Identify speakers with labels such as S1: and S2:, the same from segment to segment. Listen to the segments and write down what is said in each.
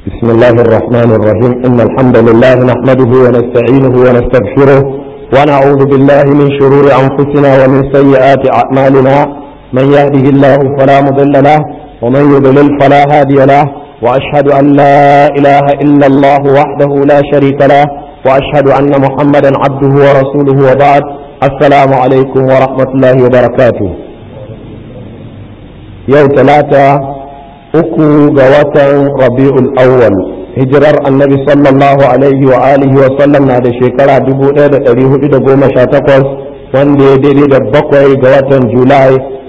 S1: بسم الله الرحمن الرحيم إن الحمد لله نحمده ونستعينه ونستغفره ونعوذ بالله من شرور أنفسنا ومن سيئات أعمالنا من يهده الله فلا مضل له ومن يضلل فلا هادي له وأشهد أن لا إله إلا الله وحده لا شريك له وأشهد أن محمدا عبده ورسوله وبعد السلام عليكم ورحمة الله وبركاته يوم ثلاثة uku ga watan rabi'ul awwal hijirar annabi sallallahu alaihi wa alihi wa sallam na da shekara 1418 wanda ya daidai da bakwai ga watan julai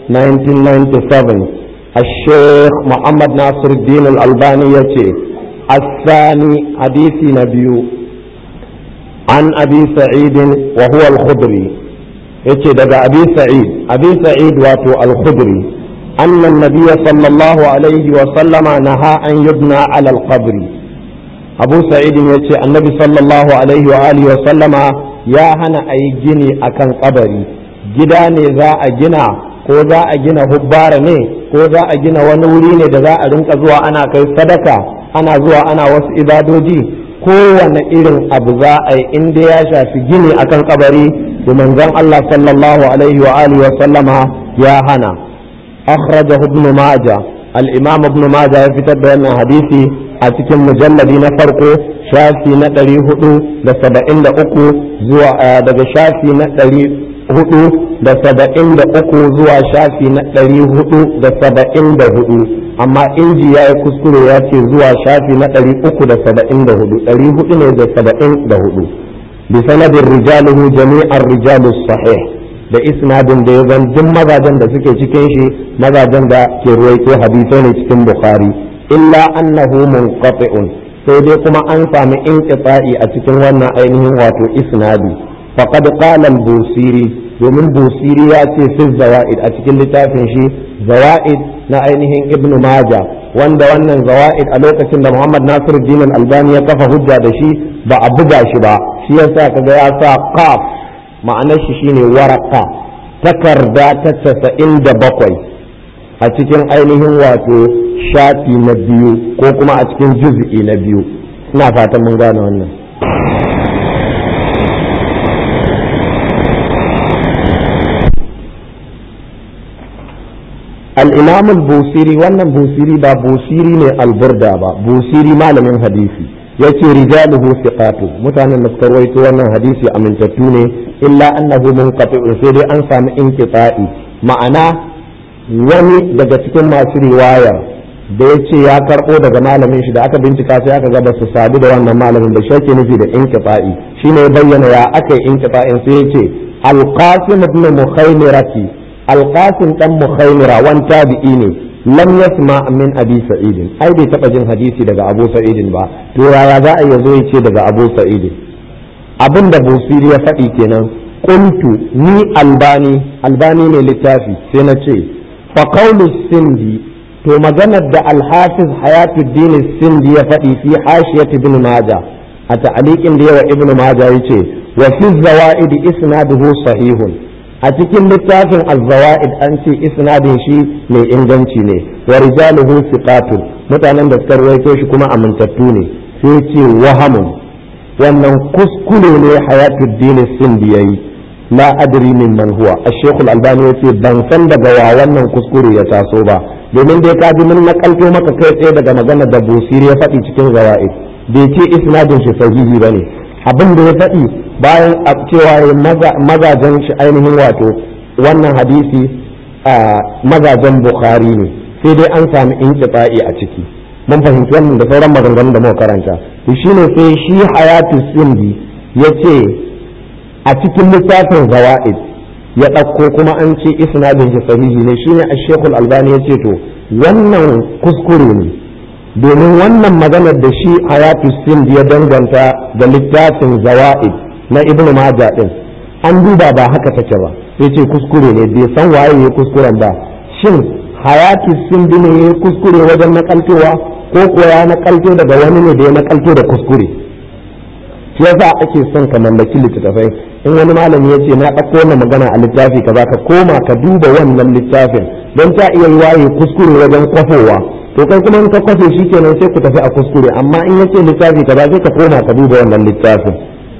S1: 1997 الشيخ محمد ناصر الدين الألباني يتي الثاني حديث نبي عن أبي سعيد وهو الخضري يتي دقى أبي سعيد أبي سعيد واتو الخضري أن النبي صلى الله عليه وسلم نهى أن يبنى على القبر أبو سعيد يتي النبي صلى الله عليه وآله وسلم يا هنا أي جني أكن قبري جداني ذا أجنا ko za a gina hubbara ne ko za a gina wani wuri ne da za a rinka zuwa ana kai sadaka ana zuwa ana wasu ibadoji kowane irin abu za a yi inda ya shafi gini akan kabari da manzon Allah sallallahu alaihi wa alihi wa sallama ya hana أخرجه ابن ماجه الإمام ابن ماجه يفتد بأن حديثي أتكم مجلد نفرقه شافي نتري هدو لسبعين لأكو زوا دغ شافي نتري هدو لسبعين لأكو زوا شافي نتري هدو لسبعين لهدو أما إنجي يا كسكرو ياتي زوا شافي نتري أكو لسبعين لهدو تري هدو لسبعين لهدو بسند رجاله جميع الرجال الصحيح da isnadin da ya zan duk mazajen da suke cikin shi mazajen da ke ruwaito hadisai ne cikin bukhari illa annahu munqati'un sai dai kuma an sami inqita'i a cikin wannan ainihin wato isnadi faqad qala al-busiri domin busiri ya ce fi zawaid a cikin littafin shi zawaid na ainihin ibn majah wanda wannan zawaid a lokacin da muhammad nasiruddin al-albani ya kafa hujja da shi ba a buga shi ba shi yasa kaga ya sa qaf ma'anar shi shine waraka takarda ta casa'in da bakwai a cikin ainihin wato shafi na biyu ko kuma a cikin juz'i na biyu ina fatan mun gane wannan al-imam al-busiri wannan busiri ba busiri ne alburda ba busiri malamin hadisi yace rijaluhu thiqatu mutanen da suka rawaito wannan hadisi amintattu ne illa annahu munqati'un sai dai an samu inqita'i ma'ana wani daga cikin masu riwaya da ya ce ya karɓo daga malamin shi da aka bincika sai aka ga ba su sadu da wannan malamin da shi nufi da inqita'i shine ya bayyana ya aka yi inqita'in sai ya ce alqasim ibn mukhaymirati alqasim dan mukhaymira wan tabi'i ne lam yasma min abi sa'id ai bai taba jin hadisi daga abu sa'id ba to yaya za a yazo ya ce daga abu sa'id abin da busiri ya faɗi kenan qultu ni albani albani ne littafi sai na ce fa qawlu sindi to maganar da alhafiz hayatuddin sindi ya faɗi fi hashiyat ibn majah a ta'aliqin da yawa ibn majah yace wa fi zawaid isnaduhu sahihun a cikin littafin az-zawaid an ce isnadin shi mai inganci ne wa rijaluhu siqatun mutanen da suka rawaito shi kuma amintattu ne sai ce wahamun wannan kuskure ne hayatul dini sin da yayi la adri min man huwa ash-shaykh al-albani yace ban san daga wa wannan kuskure ya taso ba domin dai ka ji mun nakalto maka kai tsaye daga magana da busiri ya faɗi cikin zawaid bai ce isnadin shi sahihi bane abin da ya faɗi bayan a cewa mazajen shi ainihin wato wannan hadisi mazajen bukhari ne sai dai an sami inqita'i a ciki mun fahimci wannan da sauran maganganun da muka karanta to shine sai shi hayatu sindi ya ce a cikin littafin zawa'id ya ɗauko kuma an ce isnadin shi sahihi ne shine ashekul albani ya ce to wannan kuskure ne domin wannan maganar da shi hayatu sindi ya danganta da littafin zawa'id na ibnu majah din an duba ba haka take ba sai ce kuskure ne bai san waye ya kuskuren ba shin hayatu sindi ne ya kuskure wajen nakaltowa ko kuwa ya nakalto daga wani ne da ya nakalto da kuskure shi yasa ake son ka mallaki littattafai in wani malami ya ce na ɗauko wannan magana a littafi ka ka koma ka duba wannan littafin don ta iya yi waye kuskure wajen kwafowa ko to kai kuma in ka kwafe shi kenan sai ku tafi a kuskure amma in yace littafi kaza sai ka koma ka duba wannan littafin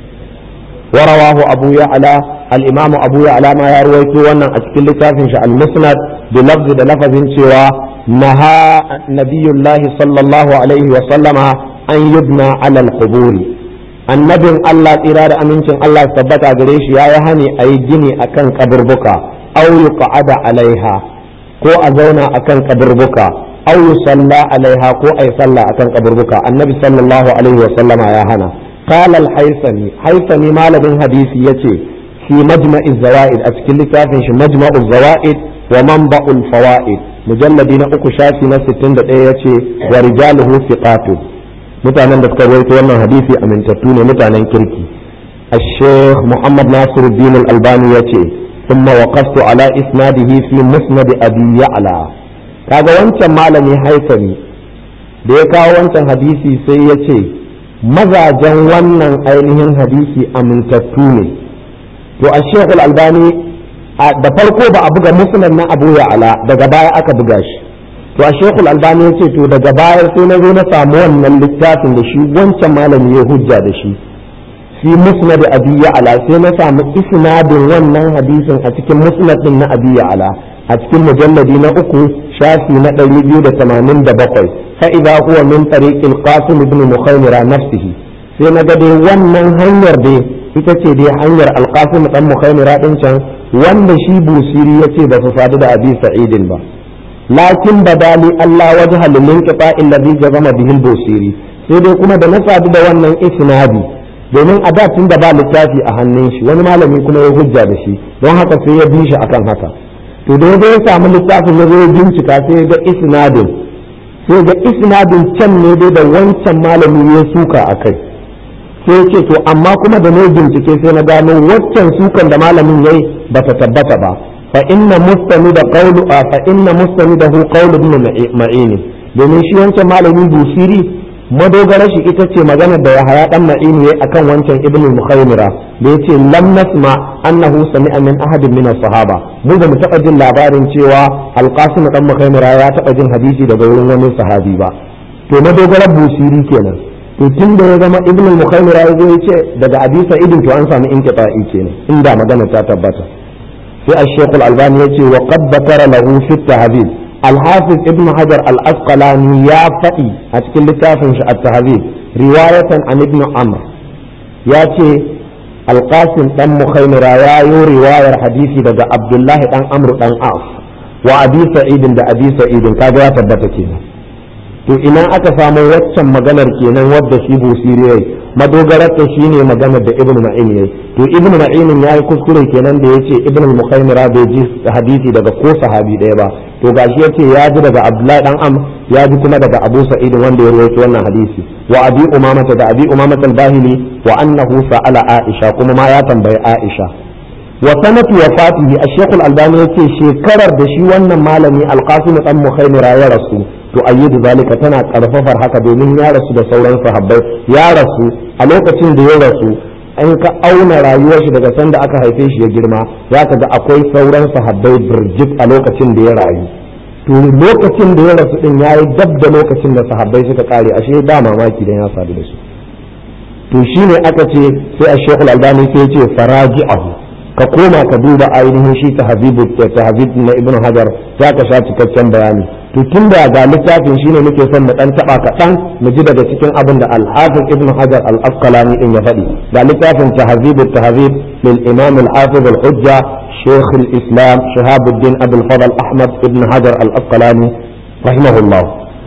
S1: ورواه أبو يعلى الإمام أبو يعلى ما يروي وانا أتكل لتافن المسند بلفظ لفظ سوى نهى نبي الله صلى الله عليه وسلم أن يبنى على القبور النبي الله إرادة أمينة الله ثبت أدريش يا يهني أي جني أكن قبر بكا أو يقعد عليها ko a zauna akan kaburbuka aw yusalla alaiha ko ay salla akan kaburbuka annabi sallallahu alaihi wa sallama ya hana قال الحيثمي حيثمي malamin hadisi yace fi majma'i zawaid a cikin littafin shi majma'u zawaid wa manba'ul fawaid mujalladi na uku shafi na 61 yace wa rijaluhu thiqatu mutanen da suka rawaito wannan hadisi amintattu ne mutanen kirki الشيخ محمد ناصر الدين الألباني يتي ثم وقفت على إسناده في مسند أبي يعلى kaga wancan malami haifami da ya kawo wancan hadisi sai ya ce mazajen wannan ainihin hadisi amintattu ne to a shekul albani da farko ba a buga musnad na abu ya'ala daga baya aka buga shi to a shekul albani ya ce to daga baya sai na zo na samu wannan littafin da shi wancan malami ya hujja da shi fi musnad abi ya'ala sai na samu isnadin wannan hadisin a cikin musnad din na abi ya'ala a cikin mujalladi na uku shafi na 287 fa idza huwa min tariq al-qasim ibn mukhaymira nafsihi sai na ga dai wannan hanyar dai ita ce dai hanyar al-qasim dan mukhaymira din can wanda shi busiri yace ba su sadu da abi sa'idin ba lakin badali Allah wajha lil inqita alladhi jazama bihi al-busiri sai dai kuma da na sadu da wannan isnadi domin a da tun da ba littafi a hannun shi wani malami kuma ya hujja da shi don haka sai ya bi shi akan haka to da ya samu littafin ya zo bincika sai ya ga isnadin sai ga isnadin can ne dai da wancan malami ya suka a kai sai ce to amma kuma da ne bincike sai na gano waccan sukan da malamin yayi ba ta tabbata ba fa inna mustami da qawlu fa inna mustami da hu qawlu ibn ma'ini domin shi wancan malami busiri madogara shi ita ce maganar da Yahaya dan Ma'ini yayi akan wancan Ibn al-Mukhaymira da yace lam nasma annahu sami'a min ahadin min as-sahaba mu ba mu taba jin labarin cewa Al-Qasim dan Mukhaymira ya taba jin hadisi daga wurin wani sahabi ba to madogarar busiri kenan to tun da ya zama Ibn al-Mukhaymira ya zo yace daga Abi Sa'id to an samu inqita'i kenan inda magana ta tabbata sai Al-Sheikh Al-Albani yace wa qad bakara lahu fi at-tahdhib الحافظ ابن حجر الأسقلاني يا فئي أتكلم لتافن التهذيب رواية عن ابن عمرو ياتي القاسم دم مخيمر يا رواية حديثي دقى عبد الله دم عمرو دم عاص وأبي سعيد دا أبي سعيد كذا يا تبتكينا to ina aka samu waccan maganar kenan wadda shi busiri yayi madogarar ta shine maganar da ibnu ma'in yayi to ibnu ma'in yayi kuskure kenan da yace ibnu mukhaymira bai ji hadisi daga ko sahabi daya ba to gashi yace ya ji daga abdullahi dan am ya ji kuma daga abu sa'id wanda ya rawaito wannan hadisi wa abi umamata da abi umamata al-bahili wa annahu sa'ala aisha kuma ma ya tambayi aisha wa sanatu wafatihi ash-shaykh al-albani yace shekarar da shi wannan malami al-qasim dan mukhaymira ya rasu to ayyidu zalika tana karfafar haka domin ya rasu da sauran sahabbai ya rasu a lokacin da ya rasu in ka auna rayuwar shi daga sanda aka haife shi ya girma za ka ga akwai sauran sahabbai birjik a lokacin da ya rayu to lokacin da ya rasu din yayi dab da lokacin da sahabbai suka kare ashe ba mamaki dan ya sadu da su to shine aka ce sai a shekul albani sai ya ce faraji'ahu ka koma ka duba ainihin shi tahzibu tahzib na ibnu hajar za ka sha cikakken bayani to tun da ga littafin shine muke son mu dan taba kaɗan mu ji daga cikin abin da al-hafiz ibnu hajar al-asqalani din ya faɗi ga littafin tahzib tahzib lil imam al-hafiz al-hujja shaykh al-islam shahabuddin abul fadl ahmad ibn hajar al-asqalani rahimahullah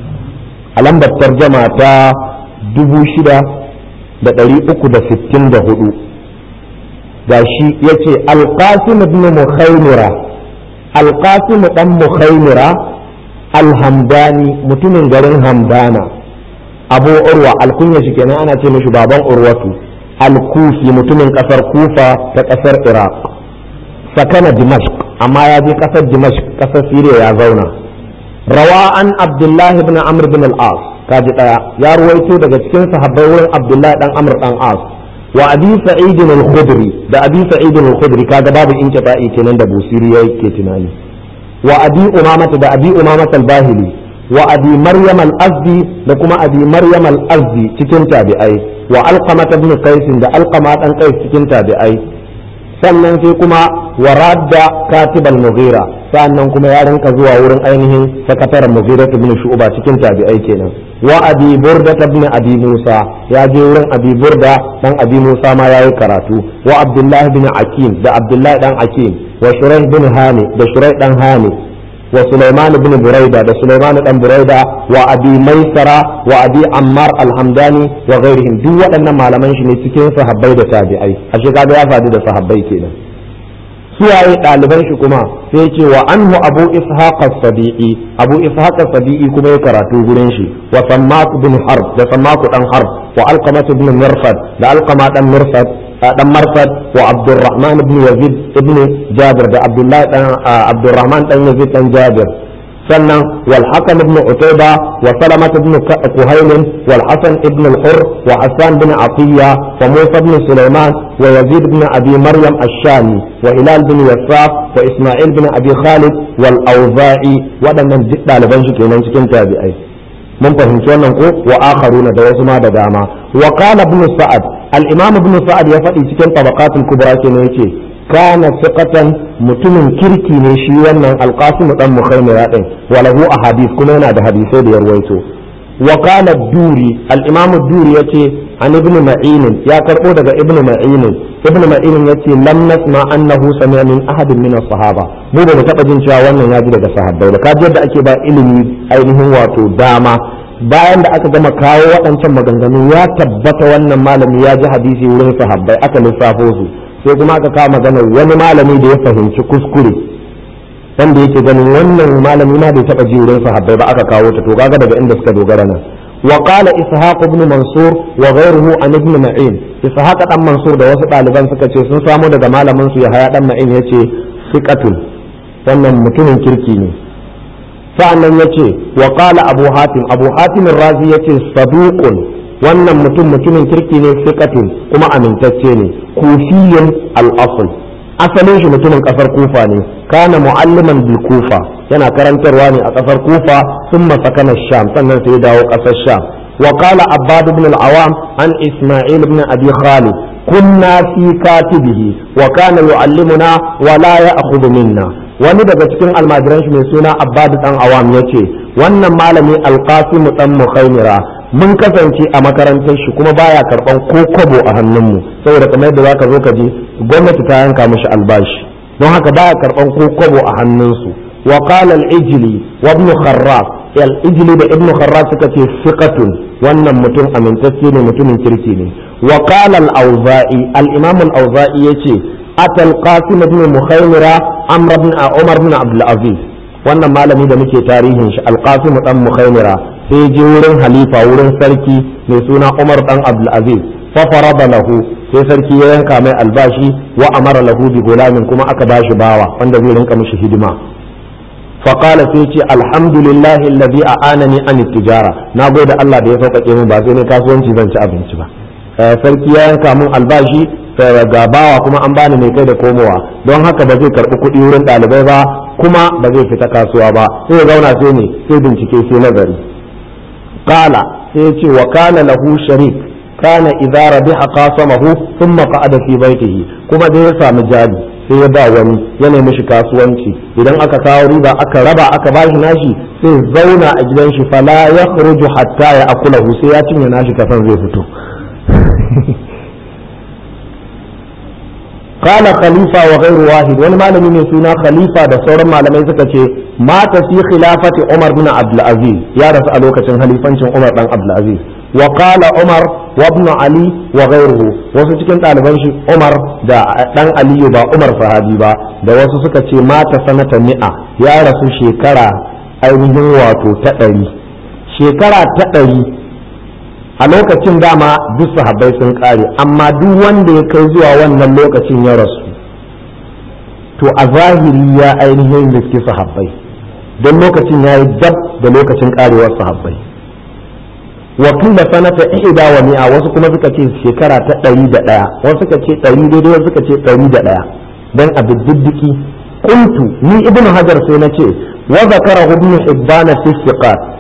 S1: a lambar tarjama ta dubu shida da ɗari uku da sittin da hudu gashi yace al-qasim ibn mukhaymira al-qasim dan mukhaymira alhamdani mutumin garin hamdana abu urwa alkunya shi kenan ana ce mishi baban urwatu alkufi mutumin kasar kufa ta kasar iraq sakana dimashq amma ya je kasar dimashq kasar siriya ya zauna rawa an abdullah ibn amr ibn al-as kaji daya ya ruwaito daga cikin sahabbai wurin abdullah dan amr dan as wa abi sa'id al-khudri da abi sa'id al-khudri kaga babu inqita'i kenan da busiri yake tunani wa abi umamata da abi umamata al-bahili wa abi maryam al-azdi da kuma abi maryam al-azdi cikin tabi'ai wa alqama ibn qais da alqama dan qais cikin tabi'ai sannan sai kuma wa radda katib al-mughira sannan kuma ya rinka zuwa wurin ainihin sakataren mughira ibn shu'ba cikin tabi'ai kenan wa abi burda ibn abi musa ya je wurin abi burda dan abi musa ma yayi karatu wa abdullah ibn akim da abdullah dan akim wa shuraih bin hani da shuraih dan hani wa sulaiman ibn buraida da sulaiman dan buraida wa abi maisara wa abi ammar al-hamdani wa ghairihim duk waɗannan malaman shi ne cikin sahabbai da tabi'ai ashe kaga ya faɗi da sahabbai kenan suwaye ɗaliban shi kuma sai ce wa anhu abu ishaq as-sabi'i abu ishaq as-sabi'i kuma ya karatu gurin shi wa sammak bin harb da sammak dan harb wa alqamat ibn mirfad da alqama dan mirfad dan marfad wa abdurrahman ibn yazid ibn jabir da abdullah dan abdurrahman dan yazid dan jabir sannan wal hakam ibn utayba wa salamat ibn kuhayl wal hasan ibn al-hur wa hasan bin atiya wa musa ibn sulaiman wa yazid ibn abi maryam ash-shami wa hilal bin yasaf wa isma'il bin abi khalid wal awza'i waɗannan duk ɗaliban shi kenan cikin tabi'ai mun fahimci wannan ko wa akharuna da wasu ma da dama wa qala ibn sa'ad al-imam ibn sa'ad ya faɗi cikin tabaqatul kubra kenan yace kana thiqatan mutumin kirki ne shi wannan alqasim dan mukhaymira din walahu ahadith kuma yana da hadisai da yarwaito wa qala duri al-imam duri yace an ibn ma'in ya karbo daga ibn ma'in ibn ma'in yace lam nasma annahu sami'a min ahadin min as-sahaba mu ba mu taba jin cewa wannan ya ji daga sahabbai ba kaji yadda ake ba ilimi ainihin wato dama bayan da aka gama kawo waɗancan maganganu ya tabbata wannan malami ya ji hadisi wurin sahabbai aka lissafo su sai kuma aka kawo magana wani malami da ya fahimci kuskure wanda yake ganin wannan malami ma bai taba ji wurin sahabbai ba aka kawo ta to kaga daga inda suka dogara nan wa qala ishaq ibn mansur wa ghayruhu an ibn ma'in ishaq dan mansur da wasu ɗaliban suka ce sun samu daga malamin su yahaya dan ma'in yace siqatun wannan mutumin kirki ne sa'annan yace wa qala abu hatim abu hatim razi yace saduqun wannan mutum mutumin kirki ne siqatun kuma amintacce ne kufiyin al-asl asalin shi mutumin kasar kufa ne kana mu'alliman bil kufa yana karantarwa ne a kasar kufa thumma sakana sham sannan sai ya dawo kasar sham wa qala abbad ibn al-awam an isma'il ibn abi khalid kunna fi katibihi wa kana yu'allimuna wa la ya'khudhu minna wani daga cikin almajiran shi mai suna abbad dan awam yace wannan malami al-qasim dan mukhaymira mun kasance a makarantar shi kuma baya karban ko kwabo a hannunmu saboda kamar yadda zaka zo ka ji gwamnati ta yanka mishi albashi don haka baya karban ko kwabo a hannunsu wa qala al-ijli wa ibn kharraf al-ijli da ibn kharraf suka ce fiqatun wannan mutum amintacce ne mutumin kirki ne wa qala al-auza'i al-imam al-auza'i yace ata al-qasim ibn mukhaymira amr ibn umar ibn abdul aziz wannan malami da muke tarihin shi al-qasim dan mukhaymira sai je wurin halifa wurin sarki mai suna Umar dan Abdulaziz fa farada lahu sai sarki ya yanka mai albashi wa amara lahu bi gulamin kuma aka bashi bawa wanda zai rinka mishi hidima fa qala sai ce alhamdulillahi alladhi a'anani an tijara na gode Allah da ya sauƙaƙe min ba sai ne kasuwanci zan ci abinci ba sarki ya yanka min albashi ga bawa kuma an bani mai kai da komowa don haka ba zai karɓi kuɗi wurin ɗalibai ba kuma ba zai fita kasuwa ba sai ya zauna sai ne sai bincike sai nazari قال سيتي وكان له شريك كان إذا ربح قاسمه ثم قعد في بيته كما دي يسام جاري sai ya ba wani ya nemi shi kasuwanci idan aka kawo riba aka raba aka bashi nashi sai zauna a gidan shi fala ya khuruju hatta ya akulahu sai ya cinye nashi kasan zai fito قال خليفة وغير واحد wani malami mai suna khalifa da sauran malamai suka ce mata fi khilafati Umar bin Abdul Aziz ya rasu a lokacin halifancin Umar dan Abdul Aziz wa qala Umar wa ibn Ali wa ghayruhu wasu cikin ɗaliban shi Umar da dan Aliyu ba Umar sahabi ba da wasu suka ce mata sanata mi'a ya rasu shekara ainihin wato ta ɗari shekara ta ɗari a lokacin dama duk sahabbai sun kare amma duk wanda ya kai zuwa wannan lokacin ya rasu to a zahiri ya ainihin riski sahabbai don lokacin ya yi dab da lokacin karewar sahabbai wakil da sanata ihda wa mi'a wasu kuma suka ce shekara ta ɗari da ɗaya wasu suka ce ɗari daidai wasu suka ce ɗari da ɗaya don a diddiki kuntu ni ibnu hajar sai na ce wa zakara ibnu hibban fi siqat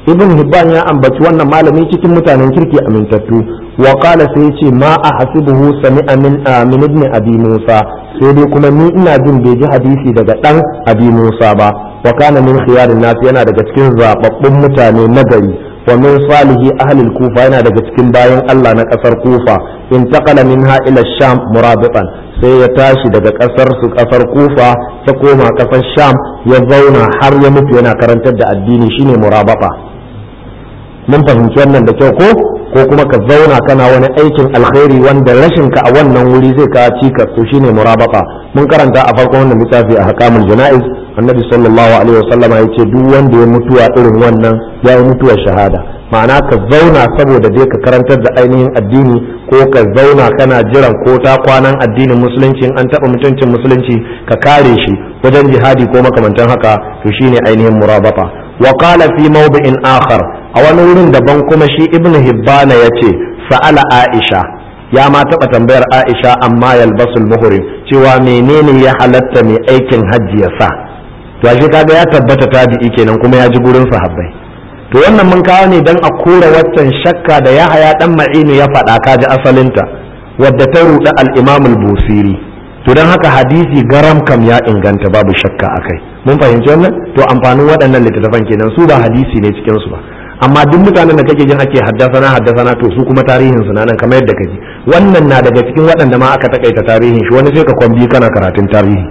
S1: ibn hibban ya ambaci wannan malami cikin mutanen kirki amintattu wa qala sai yace ma ahsibuhu sami'a min min ibn abi musa sai dai kuma ni ina jin bai ji hadisi daga dan abi musa ba wa kana min khiyarin nas yana daga cikin zababbun mutane nagari wa min salihi ahli kufa yana daga cikin bayan Allah na kasar kufa intaqala minha ila sham murabitan sai ya tashi daga kasar su kasar kufa ta koma kasar sham ya zauna har ya mutu yana karantar da addini shine murabata mun fahimci wannan da kyau ko ko kuma ka zauna kana wani aikin alkhairi wanda rashin ka a wannan wuri zai ka cikas to shine murabata mun karanta a farkon wannan littafi a hakamul janaiz annabi sallallahu alaihi wasallama ya ce duk wanda ya mutuwa irin wannan ya yi mutuwar shahada ma'ana ka zauna saboda dai ka karantar da ainihin addini ko ka zauna kana jiran ko ta kwanan addinin musulunci an taɓa mutuncin musulunci ka kare shi wajen jihadi ko makamantan haka to shine ainihin murabata wa qala fi mawdi'in akhar a wani wurin daban kuma shi ibnu hibbana yace sa'ala aisha ya ma taɓa tambayar aisha amma yalbasul muhrim cewa menene ya halatta mai aikin hajji ya sa to shi kaga ya tabbata tabi'i kenan kuma ya ji gurin sahabbai to wannan mun kawo ne dan a kora waccan shakka da Yahaya dan Ma'inu ya faɗa ka ji asalinta wadda ta ruɗa al-Imam al-Busiri to dan haka hadisi garam kam ya inganta babu shakka akai mun fahimci wannan to amfanin waɗannan littattafan kenan su ba hadisi ne cikin su ba amma duk mutanen da kake jin ake haddasana haddasana to su kuma tarihin su nan kamar yadda kaji wannan na daga cikin waɗanda ma aka takaita tarihin shi wani sai ka kwambi kana karatun tarihi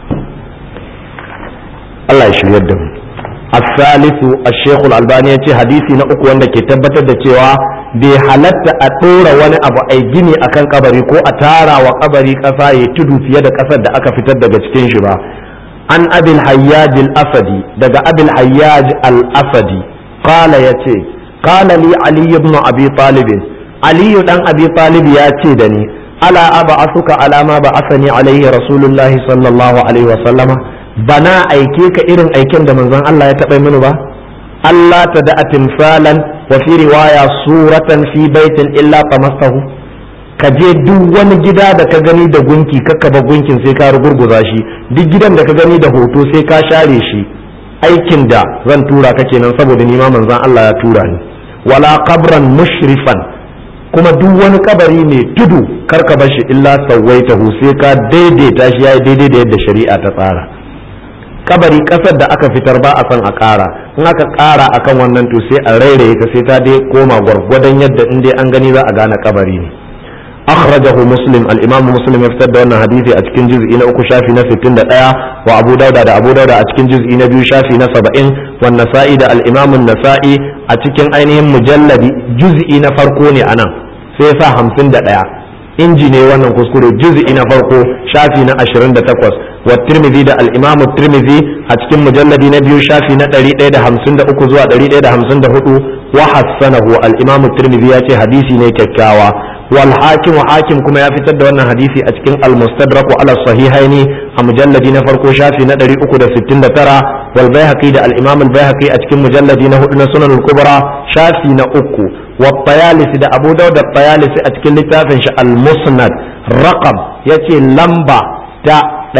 S1: Allah ya shiryar da mu الثالث الشيخ الألباني يتي حديثي نأكو wanda ke tabbatar da cewa bai halatta a ɗora wani abu ai gini akan kabari ko a tara wa kabari ƙasa ya tudu fiye da ƙasar da aka fitar daga cikin shi ba an abil hayyaj al-asadi daga abil hayyaj al-asadi qala yace qala li ali ibn abi talib ali dan abi talib ya ce da ni ala aba ala ma ba asani alaihi rasulullahi sallallahu alaihi wa sallama bana aike ka irin aiken da manzon Allah ya taɓa mini ba Allah ta da timsalan wa fi riwaya suratan fi baitin illa qamastahu ka je duk wani gida da ka gani da gunki kakka ba gunkin sai ka rugurguza shi duk gidan da ka gani da hoto sai ka share shi aikin da zan tura ka kenan saboda ni ma manzon Allah ya tura ni wala qabran mushrifan kuma duk wani kabari mai tudu karka bar shi illa sawaitahu sai ka daidaita shi yayi daidai da yadda shari'a ta tsara kabari kasar da aka fitar ba a son a ƙara in aka ƙara akan wannan to sai a rairaye ta sai ta dai koma gwargwadon yadda in dai an gani za a gane kabari ne akhrajahu muslim al-imam muslim ya fitar da wannan hadisi a cikin juz'i na uku shafi na 61 wa abu dauda da abu dauda a cikin juz'i na biyu shafi na 70 wa nasa'i da al-imam an-nasa'i a cikin ainihin mujalladi juz'i na farko ne anan sai ya sa 51 inji ne wannan kuskure juz'i na farko shafi na 28 wa tirmidhi da al-imam tirmidhi a cikin mujalladi na biyu shafi na 153 zuwa 154 wa hassanahu al-imam tirmidhi ya ce hadisi ne kyakkyawa wal hakim hakim kuma ya fitar da wannan hadisi a cikin al-mustadrak ala sahihaini a mujalladi na farko shafi na 369 wal baihaqi da al-imam al-baihaqi a cikin mujalladi na hudu na sunan al-kubra shafi na uku wa tayalisi da abu dawud da tayalisi a cikin littafin shi al-musnad raqab yace lamba ta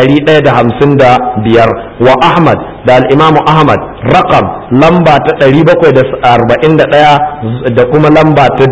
S1: 155 wa ahmad da al-imam ahmad raqab lamba ta 741 da kuma lamba ta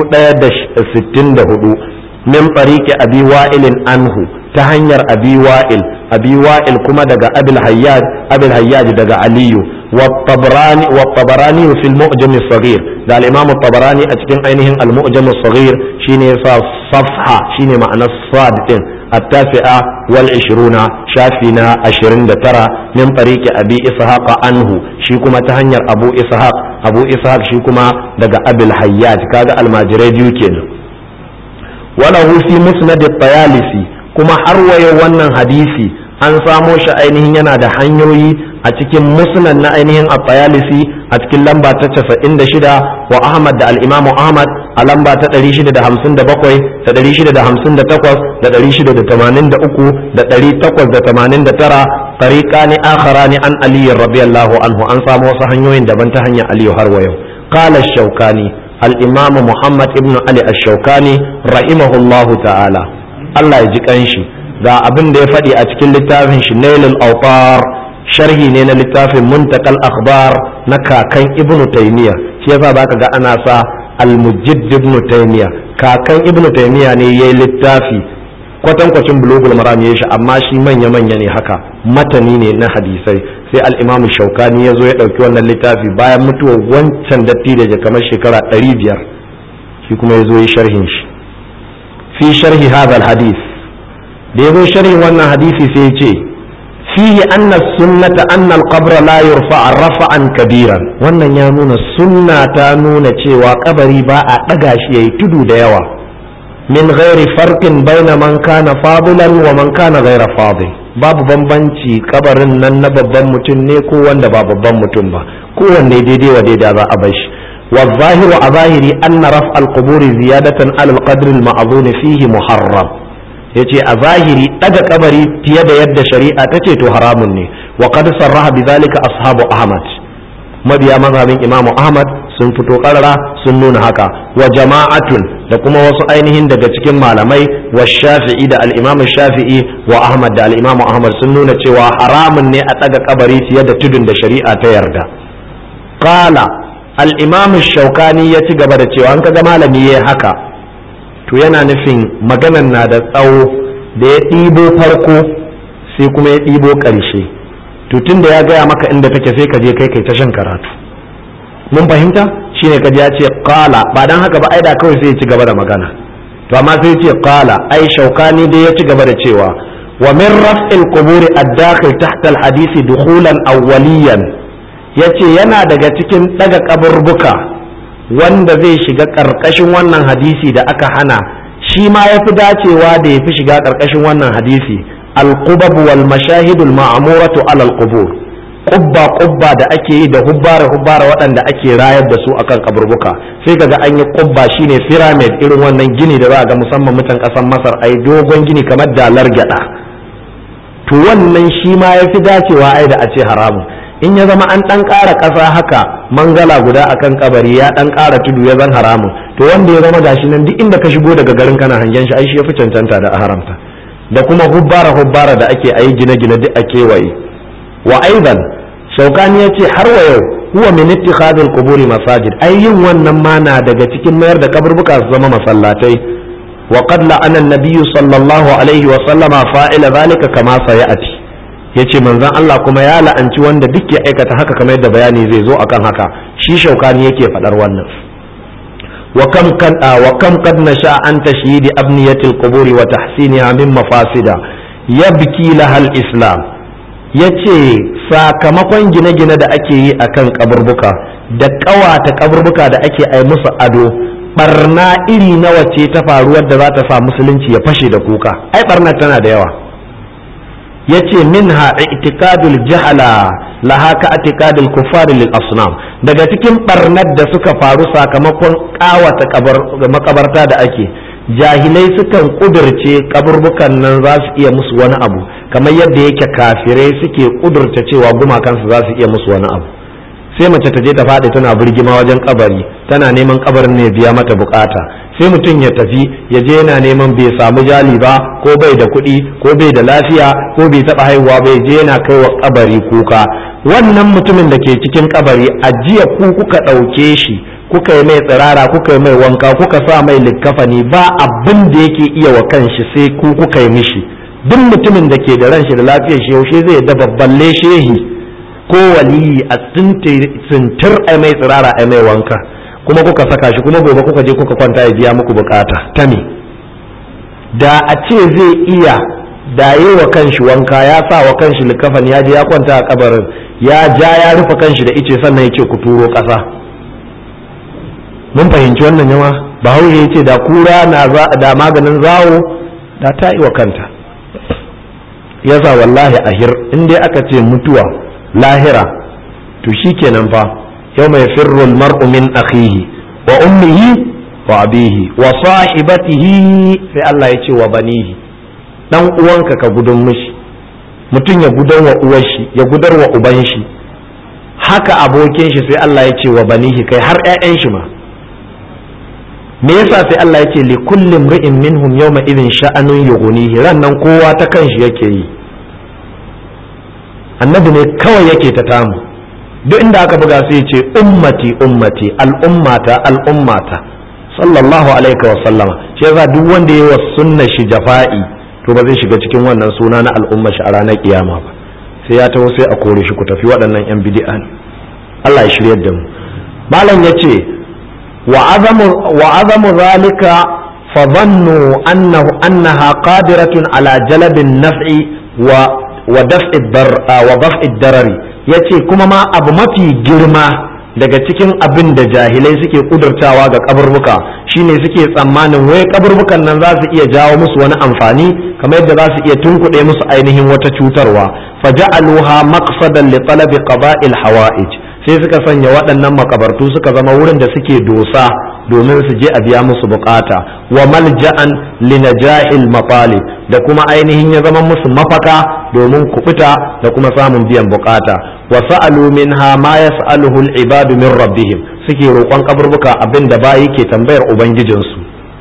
S1: 1064 min tariqi abi wa'ilin anhu ta hanyar abi wa'il abi wa'il kuma daga abil hayyaj abil hayyaj daga aliyu والطبراني والطبراني في المؤجم الصغير ده الإمام الطبراني أتكلم أينهم المؤجم الصغير شيني صفحة شيني معنى الصاد التاسعة والعشرون شافنا عشرين ترى من طريق أبي إسحاق عنه شيكما تهنير أبو إسحاق أبو إسحاق شيكما دقى أبي الحياج كذا الماجري يوكين وله في مسند الطيالسي كما حروي ونن حديثي an samo shi ainihin yana da hanyoyi a cikin musnad na ainihin at-tayalisi a cikin lamba ta 96 wa Ahmad da al-Imam Ahmad a lamba ta 657 da 658 da 683 da 889 tariqani akharani an Ali radiyallahu anhu an samo wasu hanyoyin daban ta hanyar Ali har wa yau qala ash-shawkani al-Imam Muhammad ibn Ali ash-shawkani rahimahullahu ta'ala Allah ya ji kanshi ga abin da ya faɗi a cikin littafin shi nailul autar sharhi ne na littafin muntakal akhbar na kakan ibnu taymiya shi yasa zaka ga ana sa al-mujaddid ibnu taymiya kakan ibnu taymiya ne yayi littafi kwatankwacin bulugul maram ya shi amma shi manya manya ne haka matani ne na hadisai sai al-imam shaukani ya zo ya ɗauki wannan littafi bayan mutuwar wancan datti da kamar shekara ɗari biyar shi kuma ya zo ya sharhin shi fi sharhi hadha hadis da ya zo sharhin wannan hadisi sai ya ce fihi anna sunnata anna al-qabr la yurfa rafa'an kabiran wannan ya nuna sunna ta nuna cewa kabari ba a ɗaga shi yayi tudu da yawa min ghairi farqin baina man kana fadilan wa man kana ghaira fadil babu bambanci kabarin nan na babban mutum ne ko wanda ba babban mutum ba kowanne daidai wa daidai za a bar shi wa zahiru a zahiri anna raf al-qubur ziyadatan ala al-qadr al-ma'zun fihi muharram yace a zahiri daga kabari fiye da yadda shari'a ta ce to haramun ne wa qad sarraha bidhalika ashabu ahmad mabiya mazhabin imamu ahmad sun fito karara sun nuna haka wa jama'atun da kuma wasu ainihin daga cikin malamai wa shafi'i da al'imamu shafi'i wa ahmad da al'imamu ahmad sun nuna cewa haramun ne a ɗaga kabari fiye da tudun da shari'a ta yarda qala al'imamu shaukani ya ci gaba da cewa an kaga malami ya haka to yana nufin maganan na da tsawo da ya ɗibo farko sai kuma ya ɗibo ƙarshe to tun da ya gaya maka inda take sai ka je kai kai ta shan karatu mun fahimta shine kaji ya ce qala ba dan haka ba ai da kawai sai ya ci gaba da magana to amma sai ya ce qala ai shaukani dai ya ci gaba da cewa wa min raf'il qubur ad-dakhil tahta al-hadith dukhulan awwaliyan yace yana daga cikin daga kaburbuka wanda zai shiga karkashin wannan hadisi da aka hana shi ma yafi dacewa da yafi shiga karkashin wannan hadisi al-qubab wal mashahid al-ma'muratu ala al-qubur kubba kubba da ake yi da hubbara hubbara waɗanda ake rayar da su akan kaburbuka sai kaga an yi kubba shine pyramid irin wannan gini da za a ga musamman mutan ƙasar masar ai dogon gini kamar dalar gyada to wannan shi ma ya fi dacewa ai da a ce haramun in ya zama an ɗan ƙara ƙasa haka mangala guda akan kabari ya ɗan ƙara tudu ya zan haramun to wanda ya zama gashi nan duk inda ka shigo daga garin kana hangen shi ai shi ya fi cancanta da a haramta da kuma hubbara hubbara da ake ayi gine-gine duk a kewaye wa aidan shaukani ya ce har wa yau huwa min ittikhadil quburi masajid ai yin wannan ma na daga cikin mayar da kaburbuka su zama masallatai wa qad la'ana an-nabiy sallallahu alaihi wa sallama fa'ila zalika kama sayati yace manzon Allah kuma ya la'anci wanda duk ya aikata haka kamar yadda bayani zai zo akan haka shi shaukani yake fadar wannan wa kam kan wa kam qad nasha an tashyid abniyatil quburi wa tahsiniha min mafasida yabki lahal islam ya ce sakamakon gine-gine da ake yi a kan kaburbuka da ƙawata kaburbuka da ake ai musu ado barna iri nawa ce ta faruwar da za ta sa musulunci ya fashe da kuka ai barna tana da yawa ya ce minha itikadul jahala laha ka itikadul kuffar lil asnam daga cikin barnar da suka faru sakamakon ƙawata makabarta da ake jahilai sukan kudurce kaburbukan nan za su iya musu wani abu kamar yadda yake kafirai suke kudurta cewa gumakansu za su iya musu wani abu sai mace ta je ta faɗi tana birgima wajen kabari tana neman kabarin ne biya mata bukata sai mutum ya tafi ya je yana neman bai samu jali ba ko bai da kuɗi ko bai da lafiya ko bai taɓa haihuwa bai je yana kai wa kabari kuka wannan mutumin da ke cikin kabari a jiya ku kuka ɗauke shi kuka yi mai tsirara kuka yi mai wanka kuka sa mai likkafani ba abin da yake iya wa kanshi sai ku kuka yi mishi duk mutumin da ke da ran shi da lafiyar shi yaushe zai da babban shehi ko waliyi a tsintir a mai tsirara a mai wanka kuma kuka saka shi kuma gobe kuka je kuka kwanta ya biya muku bukata ta me da a ce zai iya da yi wa kanshi wanka ya sa wa kanshi likafan ya je ya kwanta a kabarin ya ja ya rufe kanshi da ice sannan ya ce ku turo ƙasa mun fahimci wannan yawa bahaushe ya ce da kura na da maganin zawo da ta yi wa kanta yasa wallahi ahir in dai aka ce mutuwa lahira to shikenan fa yau mai firrul mar'u min akhihi wa ummihi wa abihi wa sahibatihi sai Allah ya ce wa banihi dan uwanka ka gudun mishi mutum ya gudan wa uwar shi ya gudar wa uban shi haka abokin shi sai Allah ya ce wa banihi kai har ƴaƴan shi ma me yasa sai Allah ya ce li kulli imri'in minhum yawma idhin sha'anun yughnihi ran nan kowa ta kanshi yake yi annabi ne kawai yake ta tamu duk inda aka buga sai ce ummati ummati al'ummata al'ummata sallallahu alaihi wa sallama shi yasa duk wanda yayi wa sunna shi jafa'i to ba zai shiga cikin wannan suna na al'umma shi a ranar kiyama ba sai ya taho sai a kore shi ku tafi waɗannan yan bid'a Allah ya shiryar da mu malam yace wa azamu wa azamu zalika fa dhannu annahu annaha qadiratun ala jalabin naf'i wa wa daf'i dar wa daf'i darari yace kuma ma abu mafi girma daga cikin abin da jahilai suke kudurtawa ga kaburbuka shine suke tsammanin wai kaburbukan nan za su iya jawo musu wani amfani kamar yadda za su iya tunkuɗe musu ainihin wata cutarwa faja'aluha maqsadan li talabi qada'il hawa'ij sai suka sanya waɗannan makabartu suka zama wurin da suke dosa domin su je a biya musu bukata wa malja'an linajahil mafali da kuma ainihin ya zama musu mafaka domin kubuta da kuma samun biyan bukata wa sa'alu minha ma yas'aluhu al-ibadu min rabbihim suke roƙon kaburbuka abin da bayi ke tambayar ubangijinsu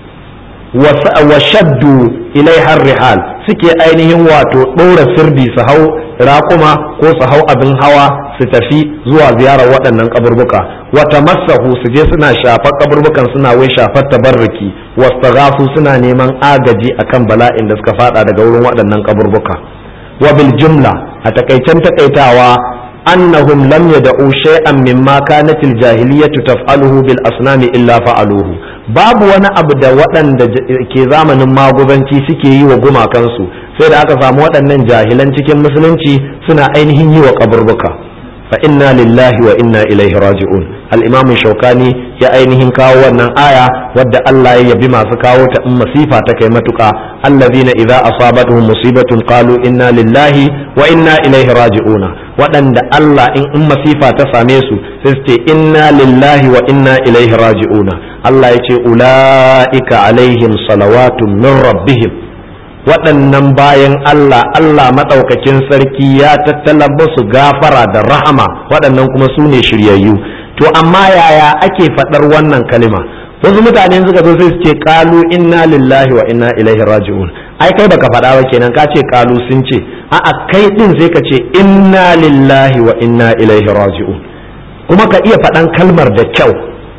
S1: wa shaddu ilaiha rihal suke ainihin wato ɗora sirdi su hau raƙuma ko su hau abin hawa su tafi zuwa ziyarar waɗannan kaburbuka wata masahu su je suna shafar kaburbukan suna wai shafar tabarruki wasu suna neman agaji akan bala'in da suka fada daga wurin waɗannan kaburbuka wa bil jumla a takaicen takaitawa annahum lam yad'u shay'an mimma kanat al jahiliyyatu taf'aluhu bil asnami illa fa'aluhu babu wani abu da waɗanda ke zamanin magubanci suke yi wa gumakansu sai da aka samu waɗannan jahilan cikin musulunci suna ainihin yi wa kaburbuka fa inna lillahi wa inna ilaihi raji'un al-imam shaukani ya ainihin kawo wannan aya wadda Allah ya yabi masu kawo ta in masifa ta kai matuka allazina idza asabatuhum musibatun qalu inna lillahi wa inna ilaihi raji'un waɗanda Allah in in masifa ta same su sai su ce inna lillahi wa inna ilaihi raji'un Allah ya ce ula'ika alaihim salawatun min rabbihim waɗannan bayan Allah Allah maɗaukakin sarki ya tattala musu gafara da rahama waɗannan kuma su ne shiryayyu to amma yaya ake faɗar wannan kalima wasu mutane suka zo sai su ce kalu inna lillahi wa inna ilaihi raji'un ai kai baka faɗa ba kenan ka ce kalu sun ce a'a kai din sai ka ce inna lillahi wa inna ilaihi raji'un kuma ka iya faɗan kalmar da kyau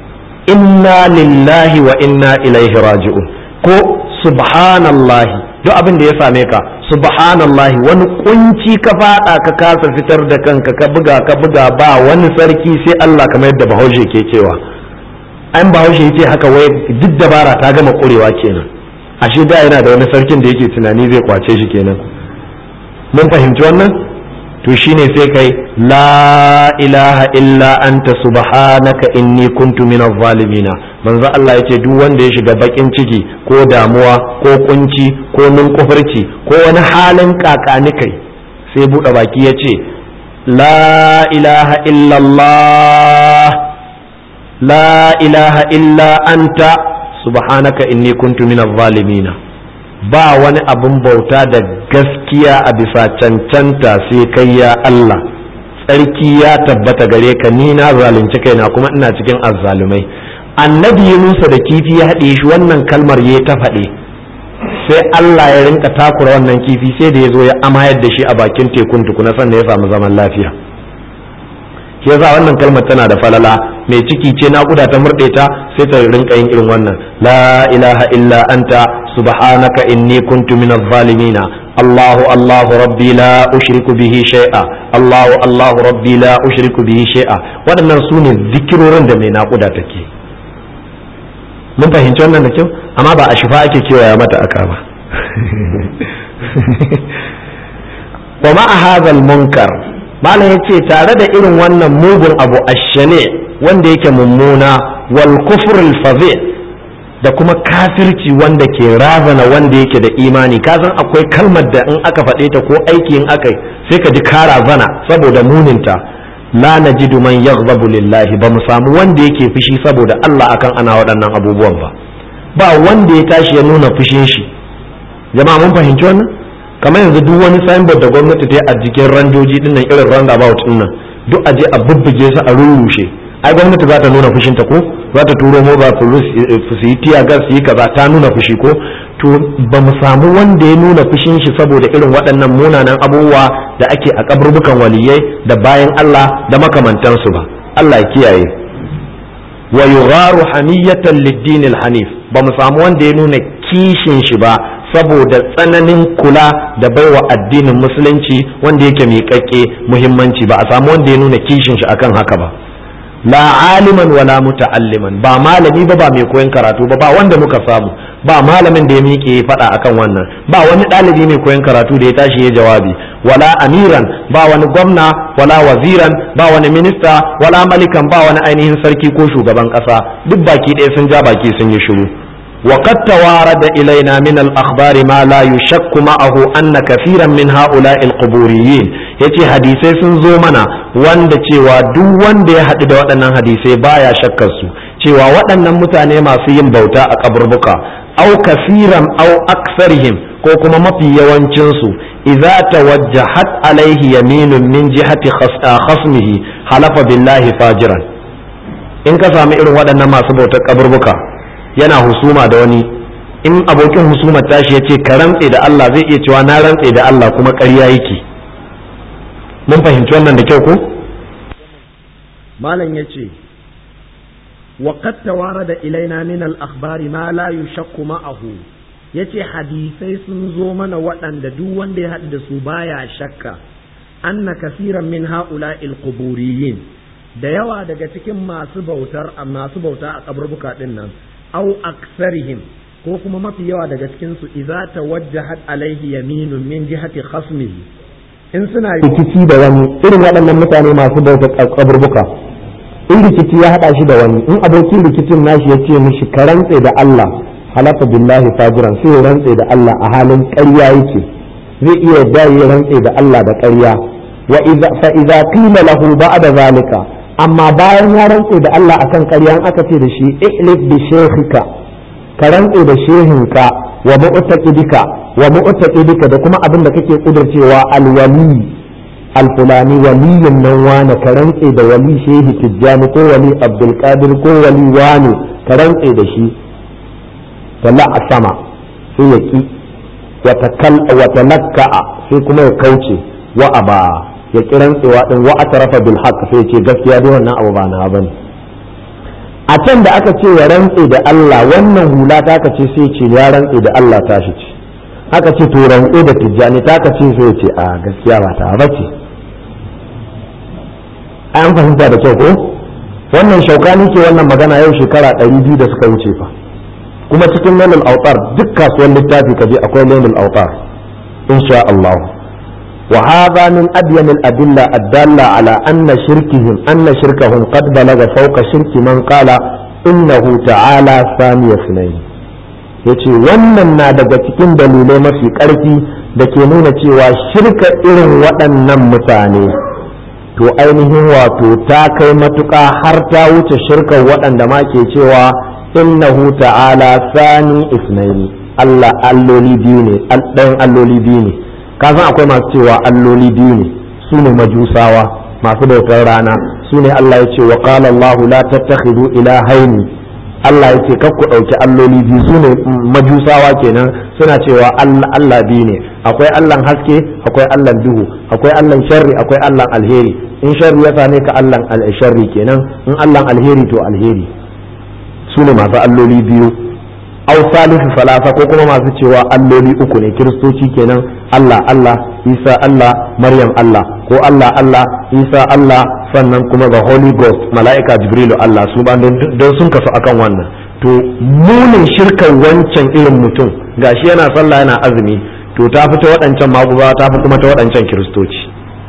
S1: inna lillahi wa inna ilaihi raji'un ko subhanallahi duk abin da ya same ka subhanallahi wani kunci ka fada ka kasa fitar da kanka ka buga ka buga ba wani sarki sai Allah kamar yadda bahaushe ke cewa an bahaushe yace haka wai duk dabara ta gama kurewa kenan ashe da yana da wani sarkin da yake tunani zai kwace shi kenan mun fahimci wannan to shine sai kai la ilaha illa anta subhanaka inni kuntu minaz zalimina manzo Allah yace duk wanda ya shiga bakin ciki ko damuwa ko kunci ko nunkufurci ko wani halin kakani kai sai buɗe baki yace la ilaha illallah la ilaha illa anta subhanaka inni kuntu minaz zalimina ba wani abin bauta da gaskiya a bisa cancanta sai kai ya Allah tsarki ya tabbata gare ka ni na zalunci kaina kuma ina cikin azzalumai annabi Yunusa da kifi ya haɗe shi wannan kalmar ya ta faɗe sai Allah ya rinka takura wannan kifi sai da ya zo ya amayar da shi a bakin tekun tukuna sannan ya samu zaman lafiya shi yasa wannan kalmar tana da falala mai ciki ce naƙuda ta murɗe ta sai ta rinka yin irin wannan la ilaha illa anta subhanaka inni kuntu minaz zalimina Allahu Allahu rabbi la ushriku bihi shay'a Allahu Allahu rabbi la ushriku bihi shay'a waɗannan su ne zikirorin da mai naƙuda take mun fahimci wannan da kyau amma ba a shifa ake kewaya mata aka ba wa ma'a hadha munkar malam ya ce tare da irin wannan mugun abu ashane wanda yake mummuna wal kufrul fazi da kuma kafirci wanda ke razana wanda yake da imani ka san akwai kalmar da in aka faɗe ta ko aiki in aka sai ka ji ka razana saboda muninta la najidu man yaghdabu lillahi ba mu samu wanda yake fushi saboda Allah akan ana waɗannan abubuwan ba ba wanda ya tashi ya nuna fushin shi jama'a mun fahimci wannan kamar yanzu duk wani signboard da gwamnati ta yi a jikin randoji dinnan irin roundabout dinnan duk aje a bubbuge su a rurrushe ai gwamnati za ta nuna fushinta ko za ta turo mobile police su yi tiya gas su yi kaza ta nuna fushi ko to ba mu samu wanda ya nuna fushin shi saboda irin waɗannan munanan abubuwa da ake a kaburbukan waliyai da bayan Allah da makamantansu ba Allah ya kiyaye wa yugharu hamiyatan lid-din hanif ba mu samu wanda ya nuna kishin shi ba saboda tsananin kula da baiwa addinin musulunci wanda yake miƙaƙƙe muhimmanci ba a samu wanda ya nuna kishin shi akan haka ba la aliman wala muta'alliman ba malami ba ba mai koyon karatu ba ba wanda muka samu ba malamin da ya miƙe ya faɗa akan wannan ba wani ɗalibi mai koyon karatu da ya tashi ya jawabi wala amiran ba wani gwamna wala waziran ba wani minista wala malikan ba wani ainihin sarki ko shugaban ƙasa duk baki ɗaya sun ja baki sun yi shiru وقد توارد إلينا من الأخبار ما لا يشك معه أن كثيرا من هؤلاء القبوريين yace hadisai sun zo mana wanda cewa duk wanda ya haɗu da waɗannan hadisai baya shakkar su cewa waɗannan mutane masu yin bauta a kaburbuka au kasiran au aksarihim ko kuma mafi yawancin su idza tawajjahat alaihi yaminun min jihati khasmihi halafa billahi fajiran in ka sami irin waɗannan masu bautar kaburbuka yana husuma da wani in abokin husumar tashi ya ce ka rantse da Allah zai iya cewa na rantse da Allah kuma ƙarya yake mun fahimci wannan da kyau ko malam ya ce وقد توارد إلينا من الأخبار ما لا يشك معه yace hadisai sun zo mana waɗanda duk wanda ya haɗu da su baya shakka anna kasiran min ha'ula'il quburiyin da yawa daga cikin masu bautar masu bauta a kaburbuka din nan au aksarihim ko kuma mafi yawa daga cikin su idza tawajjahat alaihi yaminun min jihati khasmihi in suna rikici da wani irin waɗannan mutane masu bautar kaburbuka in rikici ya haɗa shi da wani in abokin rikicin nashi ya ce mishi ka rantse da Allah halafa billahi fajiran sai ya rantse da Allah a halin ƙarya yake zai iya da ya rantse da Allah da ƙarya wa idza fa idza qila lahu ba'da zalika amma bayan ya rantse da Allah akan ƙarya aka ce da shi ihlif bi shaykhika ka rantse da shehinka wa mu'taqidika wa mu'taqidika da kuma abin da kake kudurcewa alwali alfulani waliyin nan wane ka rantse da wali shehi tijjani ko wali abdul qadir ko wali wane ka rantse da shi talla a sama sai ya ki wa talakka'a sai kuma ya kauce wa aba ya ki rantsewa din wa atarafa bil haqq sai ce gaskiya dai wannan abu ba na bane a can da aka ce ya rantse da Allah wannan hula ta ka ce sai ce ya rantse da Allah ta shi ce aka ce to rantse da tijjani ta ka ce sai ce a gaskiya ba ta bace an fahimta da kyau ko wannan shaukani ke wannan magana yau shekara ɗari biyu da suka wuce fa kuma cikin lailul autar duk kasuwar littafi kaje akwai lailul autar insha Allah وهذا من أبين الأدلة الدالة على أن شركهم أن شركهم قد بلغ فوق شرك من قال إنه تعالى ثاني اثنين yace wannan na daga cikin dalilai mafi ƙarfi da ke nuna cewa shirka irin waɗannan mutane to ainihin wato ta kai matuƙa har ta wuce shirkar waɗanda ma ke cewa innahu ta'ala sani isnaini Allah alloli biyu ne ɗayan alloli biyu ne ka san akwai masu cewa alloli biyu ne su ne majusawa masu bautar rana su ne Allah ya ce wa qala Allah la tattakhidu ilahaini Allah ya ce kar ku ɗauki alloli biyu su ne majusawa kenan suna cewa Allah biyu ne akwai Allahn haske akwai Allahn duhu akwai Allahn sharri akwai Allahn alheri in sharri ya same ka Allahn sharri kenan in Allahn alheri to alheri su ne masu alloli biyu au salisu salasa ko kuma masu cewa alloli uku ne kiristoci kenan Allah Allah Isa Allah Maryam Allah ko Allah Allah Isa Allah sannan kuma ga Holy Ghost mala'ika Jibrilu Allah su ba don sun kasu akan wannan to munin shirkan wancan irin mutum gashi yana sallah yana azumi to ta fi ta waɗancan maguba ta fi kuma ta waɗancan kiristoci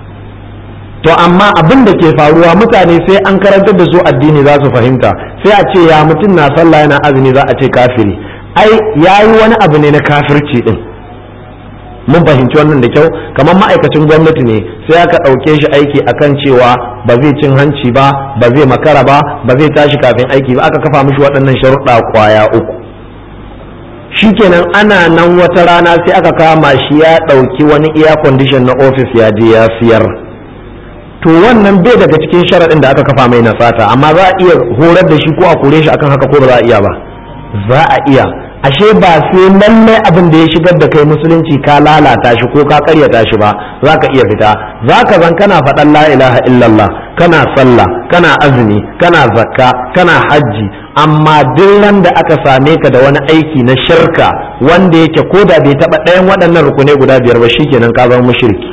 S1: to amma abin da ke faruwa mutane sai an karantar da su addini za su fahimta sai a ce ya mutum na sallah yana azumi za a ce kafiri ai yayi wani abu ne na kafirci din mun fahimci wannan da kyau kamar ma'aikacin gwamnati ne sai aka ɗauke shi aiki akan cewa ba zai cin hanci ba ba zai makara ba ba zai tashi kafin aiki ba aka kafa mishi waɗannan sharuɗa kwaya uku shikenan ana nan wata rana sai aka kama shi ya ɗauki wani iya condition na ofis ya je ya siyar to to wannan bai daga cikin sharaɗin da aka kafa mai na sata amma za a iya horar da shi ko a kore shi akan haka ko ba za a iya ba za a iya ashe ba sai lallai abin da ya shigar da kai musulunci ka lalata shi ko ka karyata shi ba za ka iya fita za ka zan kana faɗan la ilaha illallah kana sallah kana azumi kana zakka kana hajji amma duk ran da aka same ka da wani aiki na shirka wanda yake ko da bai taɓa ɗayan waɗannan rukunai guda biyar ba shikenan ka zama mushriki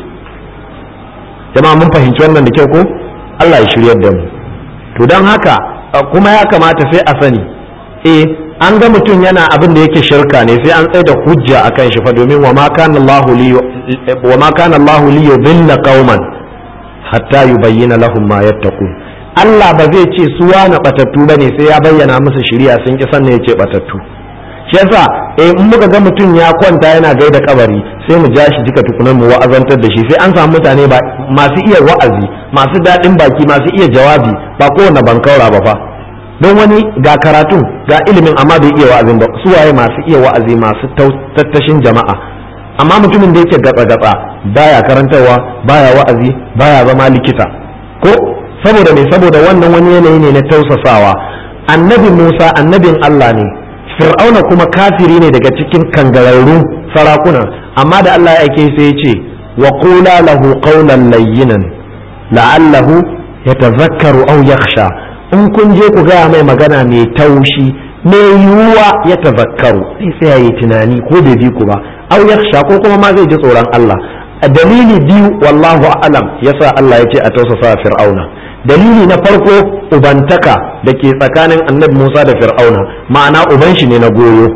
S1: jama'a mun fahimci wannan da kyau ko Allah ya shiryar da mu to don haka kuma ya kamata sai a sani eh an ga mutum yana abin da yake shirka ne sai an tsaye da hujja akan shi fa domin wa ma kana Allahu li wa ma kana Allahu li yudilla qauman hatta yubayyana lahum ma yattaqun Allah ba zai ce su wani batattu bane sai ya bayyana musu shari'a sun ki sanne yace batattu shi yasa eh in muka ga mutum ya kwanta yana gaida kabari sai mu ja shi jika tukunan mu wa'azantar da shi sai an samu mutane ba masu iya wa'azi masu daɗin baki masu iya jawabi ba kowane bankaura ba fa don wani ga karatun ga ilimin amma bai iya wa'azin ba su waye masu iya wa'azi masu tattashin jama'a amma mutumin da yake gatsa gatsa baya karantarwa baya wa'azi baya zama likita ko saboda me saboda wannan wani yanayi ne na tausasawa annabi Musa annabin Allah ne fir'auna kuma kafiri ne daga cikin kangararrun sarakuna amma da Allah ya aike sai ya ce wa qula lahu qawlan layyinan la'allahu yatazakkaru aw yakhsha in kun je ku gaya mai magana mai taushi mai yiwuwa ya tazakkaru sai sai ya yi tunani ko bai bi ku ba aw yakhsha ko kuma ma zai ji tsoron Allah a dalili biyu wallahu a'lam yasa Allah ya ce a tausasa fir'auna dalili na farko ubantaka da ke tsakanin annabi Musa da fir'auna ma'ana uban shi ne na goyo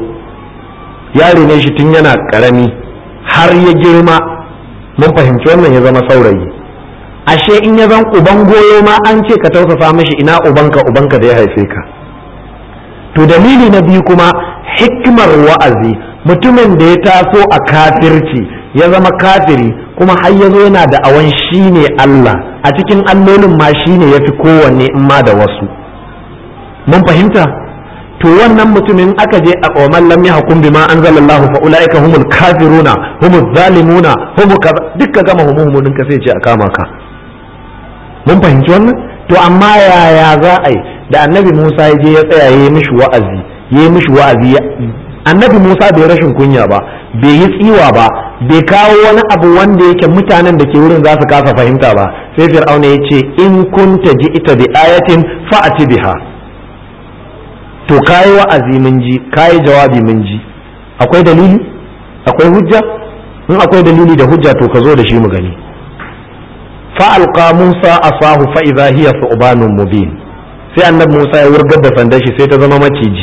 S1: yare ne shi tun yana karami har ya girma mun fahimci wannan ya zama saurayi ashe in ya zan uban goyo ma an ce ka tausasa mishi ina ubanka ubanka da ya haife ka to dalili na biyu kuma hikimar wa'azi mutumin da ya taso a kafirci ya zama kafiri kuma har ya zo yana da awan shi ne Allah a cikin allolin ma shi ne ya fi kowanne in ma da wasu mun fahimta to wannan mutumin aka je a ƙoman lam yahkum bima anzalallahu fa ulaika humul kafiruna humuz zalimuna humu kaza dukka gama humuhumunin ka sai ce a kama ka mun fahimci wannan to amma yaya za a yi da annabi Musa ya je ya tsaya ya yi mishi wa'azi ya yi mishi wa'azi annabi Musa bai rashin kunya ba bai yi tsiwa ba bai kawo wani abu wanda yake mutanen da ke wurin za su kasa fahimta ba sai fir'auna ya ce in kunta ji ita bi ayatin fa'ati biha to kayi wa'azi mun ji kayi jawabi mun ji akwai dalili akwai hujja in akwai dalili da hujja to ka zo da shi mu gani فألقى موسى أصاه فإذا هي ثعبان مبين sai annabi Musa ya wurgar da sandar shi sai ta zama maciji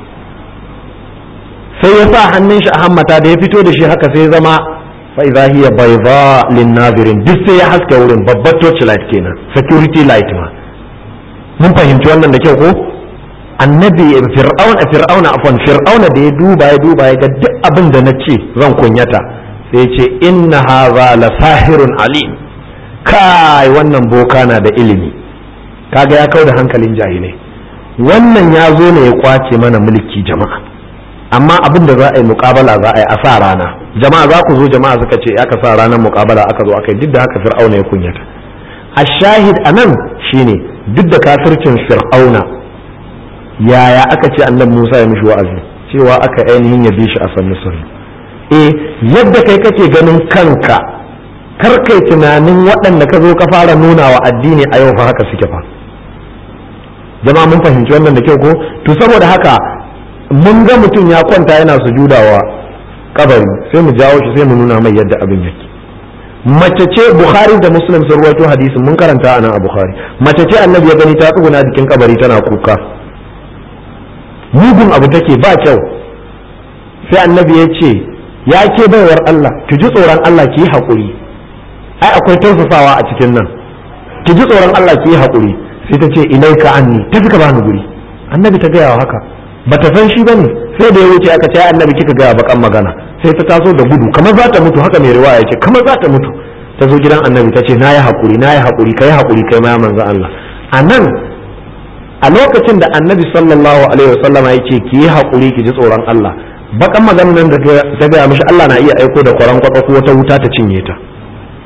S1: sai ya sa hannun shi a hammata da ya fito da shi haka sai ya zama fa idza hiya bayda lin nazirin duk sai ya haska wurin babbar torch light kenan security light ma mun fahimci wannan da kyau ko annabi fir'auna fir'auna afwan fir'auna da ya duba ya duba ya ga duk abin da na ce zan kunyata sai ya ce inna hadha la sahirun alim kai wannan boka na da ilimi kaga ya kau da hankalin jahilai wannan ya zo ne ya kwace mana mulki jama'a amma abin da za a yi mukabala za a yi a sa rana jama'a za ku zo jama'a suka ce aka sa ranar mukabala aka zo aka yi duk da haka fir'auna ya kunyata a shahid a nan shine duk da kafircin fir'auna yaya aka ce annabi musa ya mishi wa'azi cewa aka ainihin ya bi shi a sannu sannu eh yadda kai kake ganin kanka kar kai tunanin waɗanda ka zo ka fara nuna wa addini a yau fa haka suke fa jama'a mun fahimci wannan da kyau ko to saboda haka mun ga mutum ya kwanta yana sujudawa kabari sai mu jawo shi sai mu nuna mai yadda abin yake mace ce bukhari da muslim sun rawaito hadisin mun karanta anan a bukhari mace ce annabi ya gani ta tsuguna jikin kabari tana kuka mugun abu take ba kyau sai annabi ya ce ya ke baiwar Allah ki ji tsoron Allah ki yi haƙuri ai akwai tausasawa a cikin nan ki ji tsoron Allah ki yi haƙuri sai ta ce ilaika anni tafi ka bani guri annabi ta gaya wa haka bata san shi bane sai da ya wuce aka ce annabi kika gaya bakan magana sai ta taso da gudu kamar za ta mutu haka mai riwaya ce kamar za ta mutu ta zo gidan annabi ta ce na yi haƙuri na yi haƙuri kai haƙuri kai ma manzo Allah a nan a lokacin da annabi sallallahu alaihi wasallam ya ce ki yi haƙuri ki ji tsoron Allah bakan maganar nan da ta gaya mishi Allah na iya aiko da kwaran kwatsa ko wata wuta ta cinye ta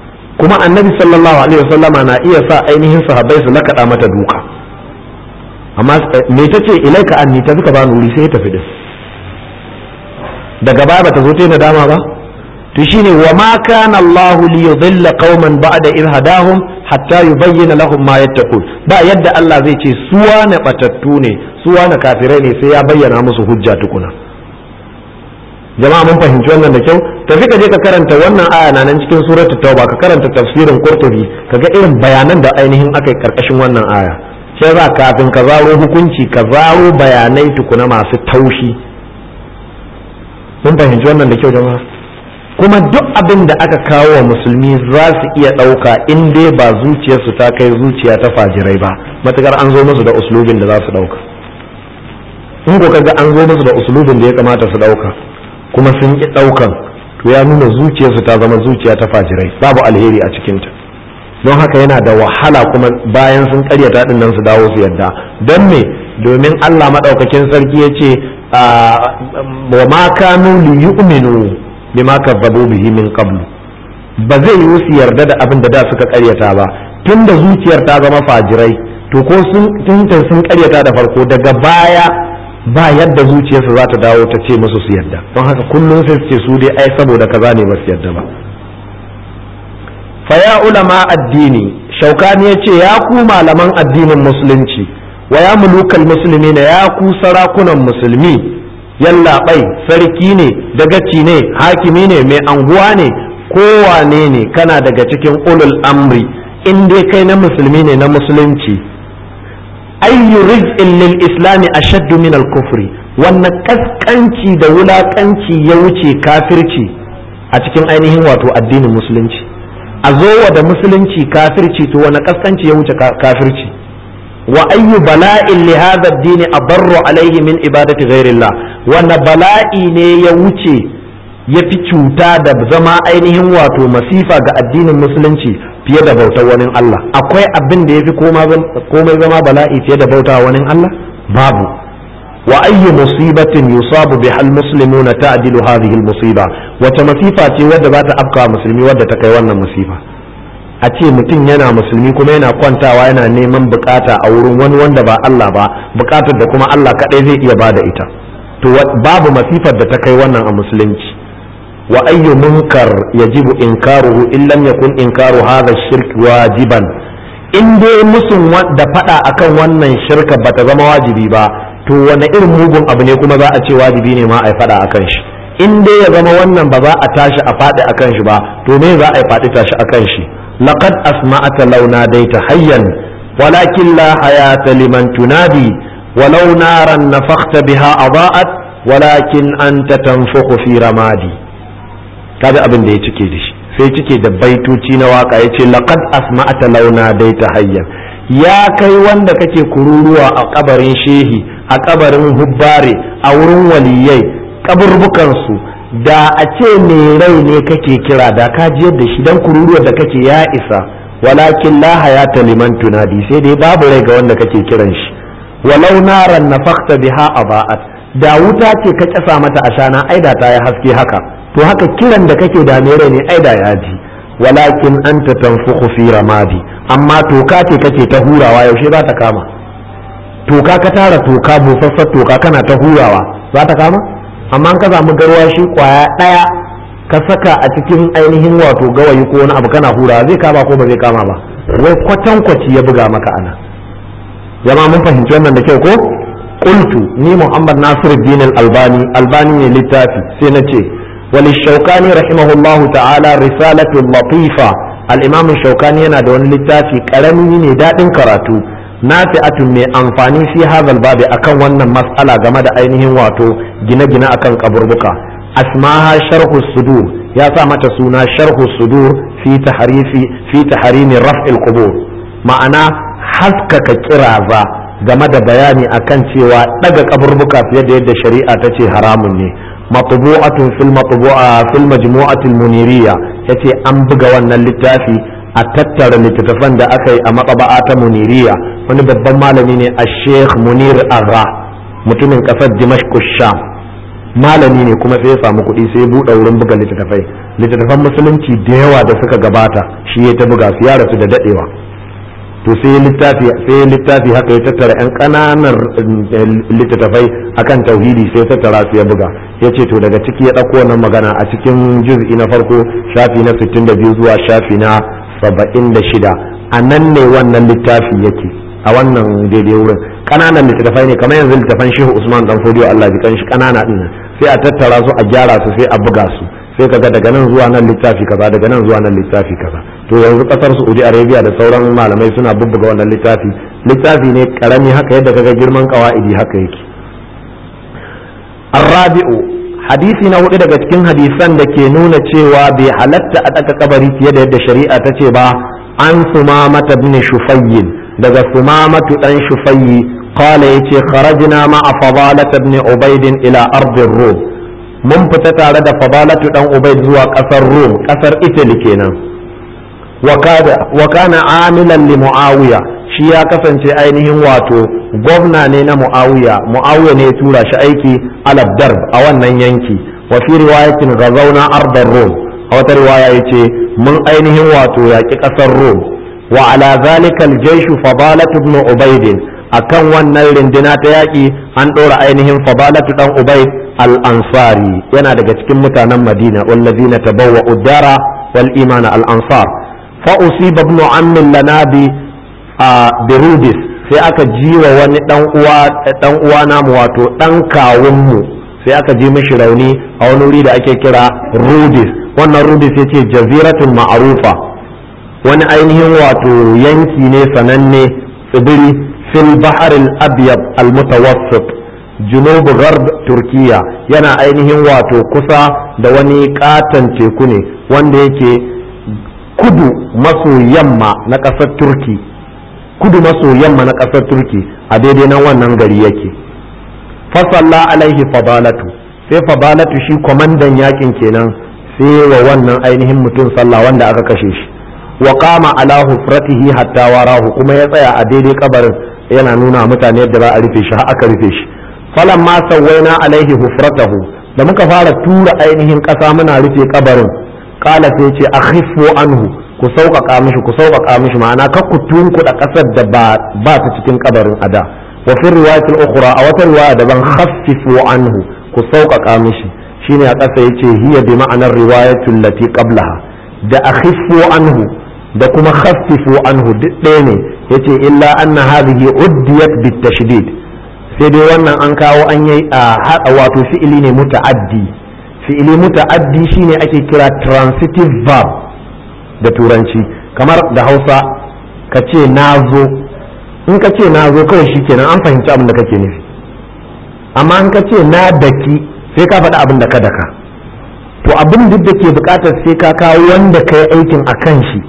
S1: kuma annabi sallallahu alaihi wasallama na iya sa ainihin sahabbai su lakaɗa mata duka amma me ta ce ilaika anni ta suka ba wuri sai ya tafi din daga baya bata zo ta yi nadama ba to shine wa ma kana Allah li yudilla qauman ba'da idh hadahum hatta yubayyana lahum ma yattaqun ba yadda Allah zai ce suwa na batattu ne suwa na kafirai ne sai ya bayyana musu hujja tukuna jama'a mun fahimci wannan da kyau tafi ka je ka karanta wannan aya na nan cikin suratul tauba ka karanta tafsirin qurtubi kaga irin bayanan da ainihin aka yi karkashin wannan aya sai za kafin ka zaro hukunci ka zaro bayanai tukuna masu taushi mun fahimci wannan da kyau jama'a kuma duk abin da aka kawo wa musulmi za su iya ɗauka in dai ba zuciyarsu ta kai zuciya ta fajirai ba matukar an zo musu da uslubin da za su ɗauka in ko kaga an zo musu da uslubin da ya kamata su ɗauka kuma sun ƙi ɗaukan to ya nuna zuciyarsu ta zama zuciya ta fajirai babu alheri a cikinta don haka yana da wahala kuma bayan sun karyata din nan su dawo su yadda don me domin Allah maɗaukakin sarki ya ce wa ma kanu li yu'minu bima kazzabu bihi min qablu ba zai yi su yarda da abin da da suka karyata ba tunda zuciyar ta zama fajirai to ko sun tunta sun karyata da farko daga baya ba yadda zuciyarsu za ta dawo ta ce musu su yarda don haka kullum sai su ce su dai ai saboda kaza ne ba su yarda ba fa ya ulama addini shaukani ya ce ya ku malaman addinin musulunci wa ya mulukal musulmi na ya ku sarakunan musulmi yallaɓai sarki ne dagaci ne hakimi ne mai anguwa ne kowane ne kana daga cikin ulul amri in dai kai na musulmi ne na musulunci ayyu rizqin lil islami ashaddu min al kufri wannan kaskanci da wulakanci ya wuce kafirci a cikin ainihin wato addinin musulunci a zowa da musulunci kafirci to wani kaskanci ya wuce kafirci wa ayyu bala'in li hadha ad-din adarru alayhi min ibadati ghairillah wanda bala'i ne ya wuce ya fi cuta da zama ainihin wato masifa ga addinin musulunci fiye da bautar wani Allah akwai abin da ya fi komai zama bala'i fiye da bauta wani Allah babu wa ayyu musibatin yusabu bi hal muslimuna ta'dilu hadhihi al musiba wata masifa ce wadda za ta afka musulmi wadda ta kai wannan musifa a ce mutum yana musulmi kuma yana kwantawa yana neman bukata a wurin wani wanda ba Allah ba bukatar da kuma Allah kadai zai iya bada ita to babu masifar da ta kai wannan a musulunci wa ayyu munkar yajibu inkaruhu in lam yakun inkaru hadha shirk wajiban in dai musun da fada akan wannan shirka bata zama wajibi ba to wani irin mugun abu ne kuma za a ce wajibi ne ma a yi fada akan shi in dai ya zama wannan ba za a tashi a faɗi akan shi ba to me za a yi faɗi tashi akan shi laqad asma'ata launa daita hayyan walakin la hayata liman tunadi ولو نارا نفخت بها أضاءت ولكن أنت تنفخ في رمادي kaga abin da ya cike da shi sai cike da baitoci na waka ya ce laqad asma'ata launa dai ta hayyan ya kai wanda kake kururuwa a kabarin shehi a kabarin hubbare a wurin waliyai kaburbukansu da a ce mai rai ne kake kira da ka ji yadda shi dan kururuwa da kake ya isa walakin la hayata liman tunadi sai dai babu rai ga wanda kake kiran shi walau naran nafakta biha aba'at da wuta ce ka kyasa mata ashana aida ta yi haske haka to haka kiran da kake da mere ne aida ya ji walakin anta tanfukhu fi ramadi amma toka ce kake ta hurawa yaushe za ta kama toka ka tara toka busassar toka kana ta hurawa za ta kama amma ka samu garwashi kwaya daya ka saka a cikin ainihin wato gawayi ko wani abu kana hurawa zai kama ko ba zai kama ba wai kwatankwaci ya buga maka ana jama'a mun fahimci wannan da kyau ko qultu ni muhammad nasiruddin al-albani albani ne littafi sai na ce wal shaukani rahimahullahu ta'ala risalatu latifa al-imam shaukani yana da wani littafi karami ne dadin karatu nafi'atun mai amfani fi hadal babi akan wannan mas'ala game da ainihin wato gine-gine akan kaburbuka asmaha sharhu sudur ya sa mata suna sharhu sudur fi tahrifi fi tahrimi raf'il qubur ma'ana haskaka kiraza game da bayani akan cewa daga kaburbuka fiye da yadda shari'a ta ce haramun ne matbu'atun fil matbu'a fil majmu'atil muniriya yace an buga wannan littafi a tattara littattafan da aka yi a matsaba'a ta muniriya wani babban malami ne a sheikh munir agha mutumin kasar dimashq sham malami ne kuma sai ya samu kuɗi sai ya buɗe wurin buga littattafai littattafan musulunci da yawa da suka gabata shi ya ta buga su ya rasu da daɗewa to sai littafi sai littafi haka ya tattara yan ƙananan littattafai akan tauhidi sai tattara su ya buga ya ce to daga ciki ya ɗauko wannan magana a cikin juz'i na farko shafi na 62 zuwa shafi na 76 a nan ne wannan littafi yake a wannan daidai wurin ƙananan littattafai ne kamar yanzu littattafan shehu usman dan fodiyo Allah ji kan shi ƙanana ɗin sai a tattara su a gyara su sai a buga su sai kaga daga nan zuwa nan littafi kaza daga nan zuwa nan littafi kaza to yanzu kasar Saudi Arabia da sauran malamai suna bubbuga wannan littafi littafi ne karami haka yadda kaga girman kawaidi haka yake Arabi'u hadisi na hudu daga cikin hadisan da ke nuna cewa bai halatta a ɗaka kabari fiye da yadda shari'a ta ce ba an sumamata bin shufayyin daga sumamatu dan shufayyi qala yace kharajna ma'a fadalat ibn ubayd ila ardir rum mun fita tare da fadalatu dan ubayd zuwa kasar rum kasar italy kenan wa kana amilan li muawiya shi ya kasance ainihin wato gwamna ne na muawiya muawiya ne ya tura shi aiki alab darb a wannan yanki wa fi riwayatin ghazawna ardar rum a wata riwaya yace mun ainihin wato yaki kasar rum wa ala zalika al-jaysh fadalatu ibn ubayd akan wannan rindina ta yaƙi an ɗora ainihin fadalatu dan ubayd al-ansari yana daga cikin mutanen madina wallazina tabawwa uddara wal imana al-ansar fa usiba ibn ammin lana bi birudis sai aka ji wa wani dan uwa dan uwa namu wato dan kawun mu sai aka ji mishi rauni a wani wuri da ake kira rudis wannan rudis yace jaziratun ma'rufa wani ainihin wato yanki ne sananne tsibiri fil bahar al-abyad al-mutawassit junub gharb turkiya yana ainihin wato kusa da wani katon teku ne wanda yake kudu maso yamma na ƙasar turki kudu maso yamma na ƙasar turki a daidai nan wannan gari yake fasalla alaihi fadalatu sai fadalatu shi kwamandan yakin kenan sai wa wannan ainihin mutum sallah wanda aka kashe shi wa qama ala hufratihi hatta warahu kuma ya tsaya a daidai kabarin yana nuna mutane yadda za a rufe shi har aka rufe shi falamma sawwaina alaihi hufratahu da muka fara tura ainihin ƙasa muna rufe kabarin kala sai ce akhifu anhu ku sauƙaƙa mishi ku sauƙaƙa mishi ma'ana kar ku tunkuɗa ƙasar da ba ta cikin kabarin ada wa fi riwayatil ukhra a wata riwaya daban khaffifu anhu ku sauƙaƙa mishi shine a ƙasa yace hiya bi ma'anar riwayatul lati qablaha da akhifu anhu da kuma khaffifu anhu duk ɗaya ne yace illa anna hadhihi uddiyat bit tashdid sai dai wannan an kawo an yi a wato fi'ili ne muta'addi fi'ili muta'addi shine ake kira transitive verb da turanci kamar da hausa ka ce na zo in ka ce na zo kawai shikenan an fahimci abin da kake nufi amma in ka ce na daki sai ka faɗi abin da ka daka to abin duk da ke buƙatar sai ka kawo wanda ka yi aikin a kan shi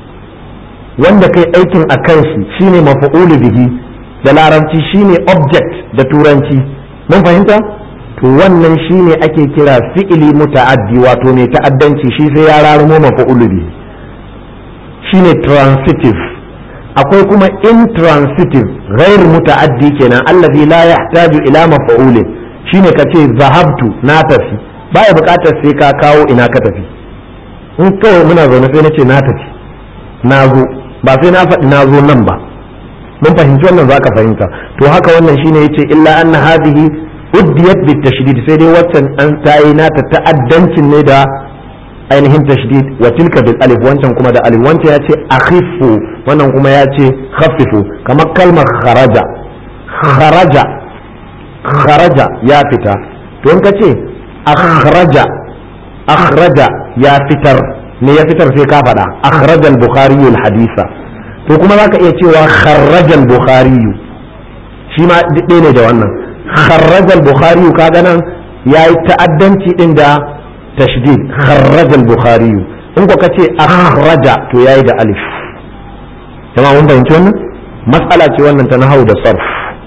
S1: wanda ka yi aikin a kan shi shine mafa'ulu bihi da larabci shine object da turanci mun fahimta to wannan shine ake kira fi'ili muta'addi wato mai ta'addanci shi sai ya rarumo mafa'ulu bihi shine transitive akwai kuma intransitive ghair muta'addi kenan allazi la yahtaju ila mafa'ulin shine kace zahabtu na tafi baya bukatar sai ka kawo ina ka tafi in kawai muna zaune sai nace na tafi na zo ba sai na faɗi na zo nan ba mun fahimci wannan zaka fahimta to haka wannan shine yace illa anna hadhihi uddiyat bit tashdid sai dai waccan an tayi nata ta'addancin ne da ainihin tashdid wa tilka bil alif wancan kuma da alif wancan yace akhifu wannan kuma yace khaffifu kamar kalmar kharaja kharaja kharaja ya fita to in kace akhraja akhraja ya fitar me ya fitar sai ka faɗa akhrajal bukhari al hadisa to kuma zaka iya cewa kharrajal bukhari shi ma ɗaya ne da wannan kharrajal bukhari kaga nan yayi ta'addanci din da tashdid kharrajal bukhari in ko kace akhraja to yayi da alif jama'a mun fahimci wannan mas'ala ce wannan ta nahau da sarf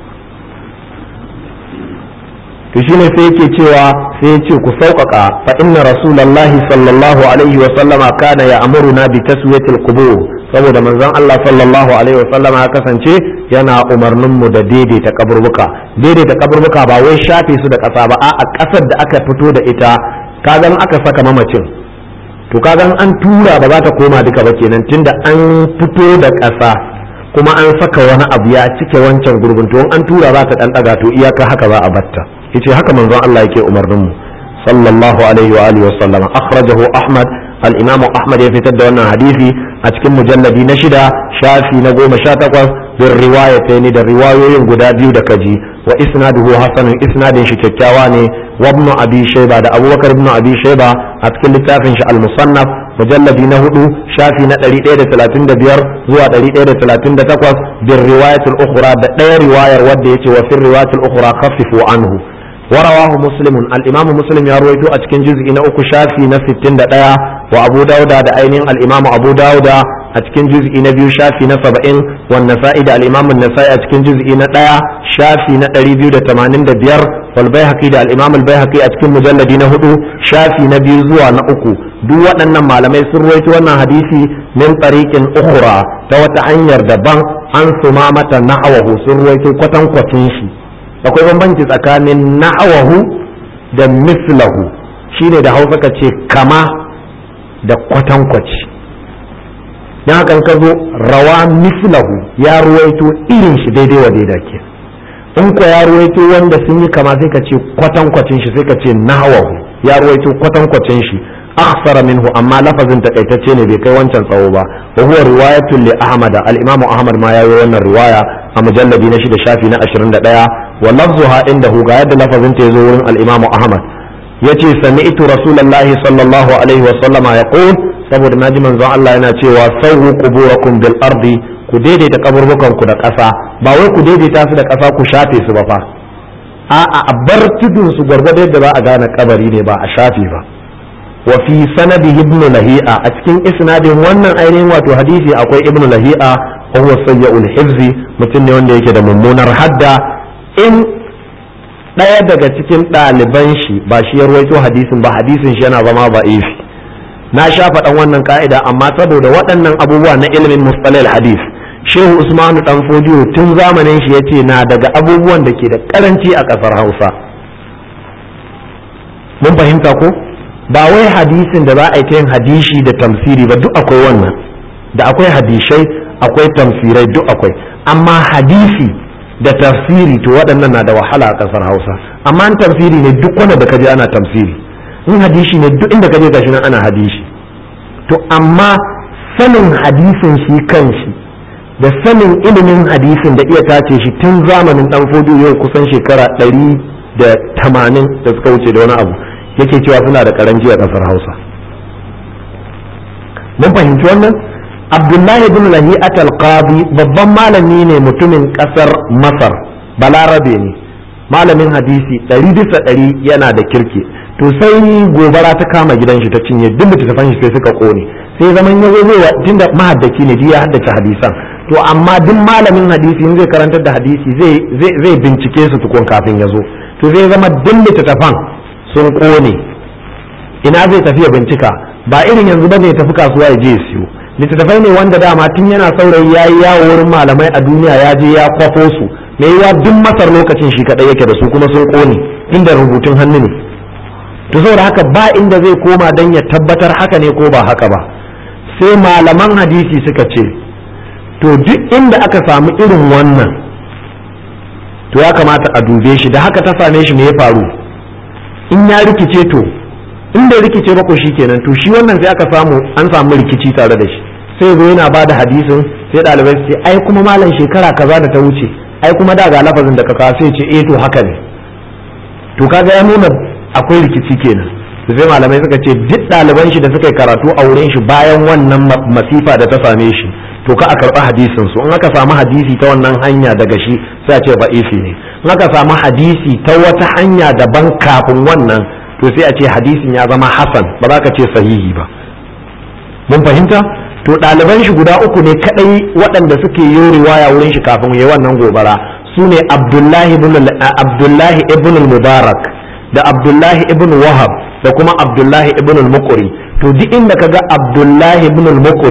S1: to shine sai yake cewa sai yace ku sauƙaƙa fa inna rasulullahi sallallahu alaihi wa sallama kana ya amuruna bi taswiyatil qubur saboda manzon Allah sallallahu alaihi wasallam ya kasance yana umarnin mu da daidaita kaburbuka daidaita kaburbuka ba wai shafe su da ƙasa ba a ƙasar da aka fito da ita kagan aka saka mamacin to kagan an tura ba za ta koma duka ba kenan tunda an fito da ƙasa kuma an saka wani abu ya cike wancan gurbin to an tura za ta dan daga to iyaka haka za a batta yace haka manzon Allah yake umarnin mu sallallahu alaihi wa alihi wa sallama akhrajahu ahmad al-imamu ahmad ya fitar da wannan hadisi a cikin mujalladi na shida shafi na goma sha takwas bin riwayataini da riwayoyin guda biyu da kaji wa isnaduhu hasanun isnadin shi kyakkyawa ne wa ibn abi shayba da abubakar ibn abi shayba a cikin littafin shi al-musannaf mujalladi na hudu shafi na 135 zuwa 138 bin riwayatul ukhra da ɗaya riwayar wadda yace wa fil riwayatul ukhra khaffifu anhu ورواه مسلم الإمام مسلم يروي أتكن جزء إن أكو شافي نفس التندى وأبو داود دا أينين الإمام أبو داود أتكن جزء نبيو شافي نسبعين والنسائي دا الإمام النسائي أتكن جزء نتايا شافي نتريبيو دا تمانين دا بير والبيهقي دا الإمام البيهقي أتكن مجلد نهدو شافي نبيو زوا نأكو duk waɗannan malamai sun ruwaito wannan hadisi min tariqin ukhra ta wata hanyar daban an suma mata na'awahu sun ruwaito kwatankwacin shi akwai bambanci tsakanin na'awahu da mislahu shine da hausa ka ce kama da kwatankwaci don haka ka zo rawa mislahu ya ruwaito irin shi daidai wa daida ke in ko ya ruwaito wanda sun yi kama sai ka ce kwatankwacin shi sai ka ce na'awahu ya ruwaito kwatankwacin shi akhsara minhu amma lafazin takaitacce ne bai kai wancan tsawo ba wa huwa riwayatun li ahmad al-imamu ahmad ma yayi wannan riwaya a mujalladi na shida shafi na 21 wa lafzuha indahu ga yadda lafazin ta yazo wurin al-imamu ahmad yace sami'tu rasulullahi sallallahu alaihi wa sallama yaqul saboda naji manzon Allah yana cewa sawwu quburakum bil ardi ku daidaita kaburbukan ku da ƙasa ba wai ku daidaita su da ƙasa ku shafe su ba fa a'a a bar tudun su gwargwado yadda za a gane kabari ne ba a shafe ba wa fi sanadi ibnu lahi'a a cikin isnadin wannan ainihin wato hadisi akwai ibnu lahi'a wa huwa sayyi'ul hifzi mutum ne wanda yake da mummunar hadda in ɗaya daga cikin ɗaliban shi ba shi ya ruwaito hadisin ba hadisin shi yana zama ba ifi na sha faɗan wannan ka'ida amma saboda waɗannan abubuwa na ilimin mustalil hadis shehu usmanu dan fodiyo tun zamanin shi yace na daga abubuwan da ke da karanci a ƙasar hausa mun fahimta ko ba wai hadisin da za a yi ta yin hadishi da tamsiri ba duk akwai wannan da akwai hadishai akwai tamsirai duk akwai amma hadisi da tafsiri to waɗannan na da wahala a ƙasar hausa amma an tafsiri ne duk wanda da kaje ana tafsiri in hadishi ne duk inda kaje gashi nan ana hadishi to amma sanin hadisin shi kanshi da sanin ilimin hadisin da iya tace shi tun zamanin dan fodo yau kusan shekara ɗari da tamanin da suka wuce da wani abu yake cewa suna da karanci a ƙasar hausa mun fahimci wannan abdullahi bin lahi'at al-qadi babban malami ne mutumin kasar masar balarabe ne malamin hadisi ɗari bisa ɗari yana da kirki to sai gobara ta kama gidan shi ta cinye duk littattafan shi sai suka kone sai zaman ya zai tunda mahaddaki ne ya haddace hadisan to amma duk malamin hadisi in zai karantar da hadisi zai zai bincike su tukun kafin ya zo to zai zama duk littattafan sun kone ina zai tafi ya bincika ba irin yanzu ba ne tafi kasuwa ya je ya siyo littattafai ne wanda dama tun yana saurayi ya yi yawo wurin malamai a duniya ya je ya kwafo su me yawa duk masar lokacin shi kadai yake da su kuma sun kone inda rubutun hannu ne to saboda haka ba inda zai koma don ya tabbatar haka ne ko ba haka ba sai malaman hadisi suka ce to duk inda aka samu irin wannan to ya kamata a dube shi da haka ta same shi me ya faru in ya rikice to in bai rikice ba ko kenan to shi wannan sai aka samu an samu rikici tare da shi sai zo yana bada hadisin sai ɗalibai su ce ai kuma malam shekara kaza da ta wuce ai kuma da ga lafazin da ka kawo sai ce eh to haka ne to kaga ya nuna akwai rikici kenan to sai malamai suka ce duk ɗaliban shi da suka yi karatu a wurin shi bayan wannan masifa da ta same shi to ka a karɓi hadisin su in aka samu hadisi ta wannan hanya daga shi sai a ce ba'ifi ne in aka samu hadisi ta wata hanya daban kafin wannan to sai a ce hadisin ya zama hasan ba za ka ce sahihi ba mun fahimta to ɗaliban shi guda uku ne kadai waɗanda suke yi riwaya wurin shi kafin yayi wannan gobara su ne abdullahi ibn mubarak da abdullahi ibn wahab da kuma abdullahi ibn al-muqri to duk inda kaga abdullahi ibn al-muqri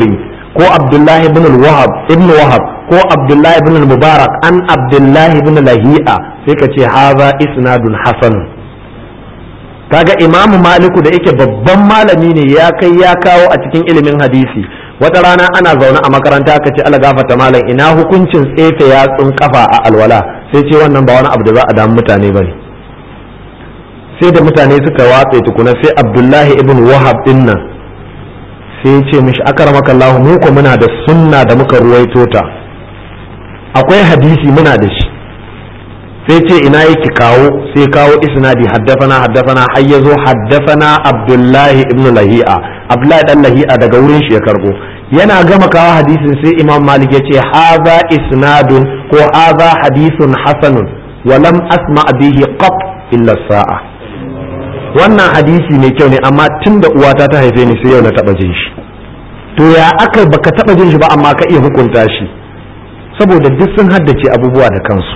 S1: ko abdullahi ibn wahab ibn wahab ko abdullahi ibn mubarak an abdullahi ibn lahi'a sai ka ce haza isnadun hasanun kaga imamu maliku da yake babban malami ne ya kai ya kawo a cikin ilimin hadisi wata rana ana zaune a makaranta aka ce ala gafata malam ina hukuncin tsefe yatsun kafa a alwala sai ce wannan ba wani abu da za a damu mutane ba ne sai da mutane suka watse tukuna sai abdullahi ibn wahab din nan sai ce mishi akaramaka Allah mu ko muna da sunna da muka ruwaito ta akwai hadisi muna da shi sai ce ina yake kawo sai kawo isnadi haddafana haddafana har ya zo haddafana abdullahi ibn lahi'a abdullahi dan lahi'a daga wurin shi ya karbo yana gama kawo hadisin sai imam malik ya ce haza isnadun ko haza hadisun hasanun wa lam asma bihi qat illa sa'a wannan hadisi mai kyau ne amma tun da uwata ta haife ni sai yau na taba jin shi to ya aka baka taba jin shi ba amma ka iya hukunta shi saboda duk sun haddace abubuwa da kansu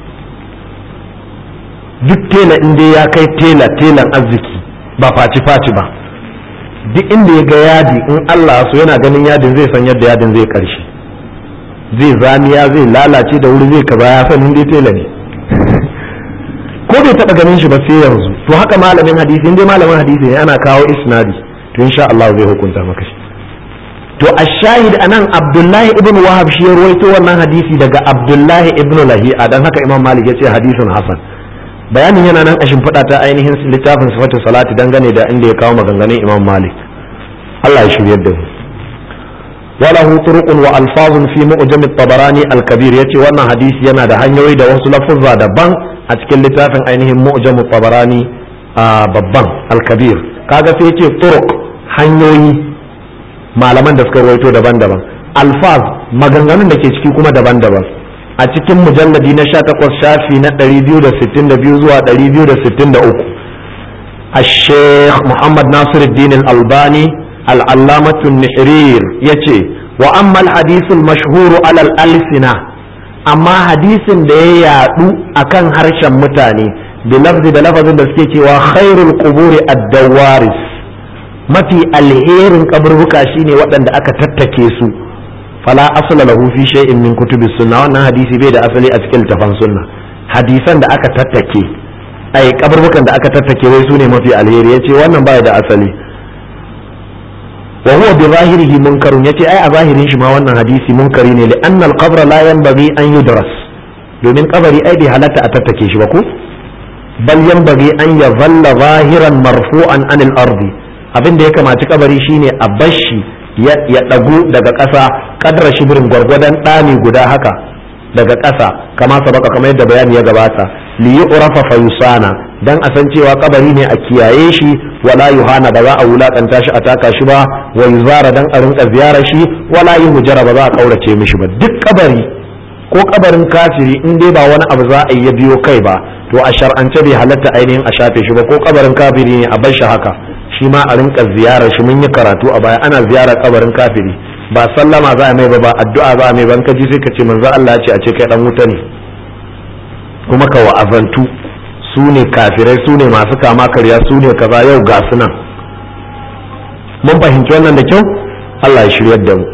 S1: duk tela in dai ya kai tela telan arziki ba faci faci ba duk inda ya ga yadi in Allah so yana ganin yadin zai san yadda yadin zai karshe zai zamiya zai lalace da wuri zai kaza ya san dai tela ne ko bai taba ganin shi ba sai yanzu to haka malamin hadisi in dai malamin hadisi ne ana kawo isnadi to insha Allah zai hukunta maka shi to ashahid anan Abdullahi ibn Wahab shi ya ruwaito wannan hadisi daga Abdullahi ibn Lahi'a dan haka Imam Malik ya ce hadisin hasan bayanin yana nan a shimfiɗa ta ainihin littafin sifatu salati dangane da inda ya kawo maganganun Imam Malik Allah ya shiryar da mu وله طرق والفاظ في معجم الطبراني الكبير yace wannan hadisi yana da hanyoyi da wasu lafuzza daban a cikin littafin ainihin mu'jam tabarani babban al-kabir kaga sai yace turuq hanyoyi malaman da suka rawaito daban-daban alfaz maganganun da ke ciki kuma daban-daban a cikin mujalladi na 18 shafi na 262 zuwa 263 الشيخ محمد ناصر الدين الألباني العلامة النحرير يتي وأما الحديث المشهور على الألسنة أما حديث ده يادو أكن هرشا متاني بلفظ بلفظ بسكيتي وخير القبور الدوارس mafi alherin kaburbuka shine waɗanda aka tattake su fala asla lahu fi shay'in min kutubi sunna wannan hadisi bai da asali a cikin littafan sunna hadisan da aka tattake ai kaburbukan da aka tattake wai sune mafi alheri yace wannan bai da asali wa huwa bi zahirihi munkarun yace ai a zahirin shi ma wannan hadisi munkari ne li anna al qabra la yanbaghi an yudras domin kabari ai bai halatta a tattake shi ba ko bal yanbaghi an yadhalla zahiran marfu'an anil ardi abin da ya kamaci kabari shine a bashi ya dagu daga ƙasa kadra shibirin gwargwadon ɗani guda haka daga ƙasa kama sabaka kamar yadda bayani ya gabata li yu'rafa fa yusana dan a san cewa kabari ne a kiyaye shi wala yuhana ba za a wulakanta shi a taka shi ba wa yuzara dan a rinka ziyarar shi wala yuhjara ba za a kaurace mishi ba duk kabari ko kabarin kafiri in dai ba wani abu za a yi ya biyo kai ba to a shar'ance bai halatta ainihin a shafe shi ba ko kabarin kafiri ne a bar shi haka shi ma a rinka ziyarar shi mun yi karatu a baya ana ziyarar kabarin kafiri ba sallama za a mai ba ba addu'a za a mai ban ka ji sai ka ce manzo Allah ce a ce kai dan wuta ne kuma ka wa'azantu su ne kafirai su ne masu kama karya su ne kaza yau ga su nan mun fahimci wannan da kyau Allah ya shiryar da mu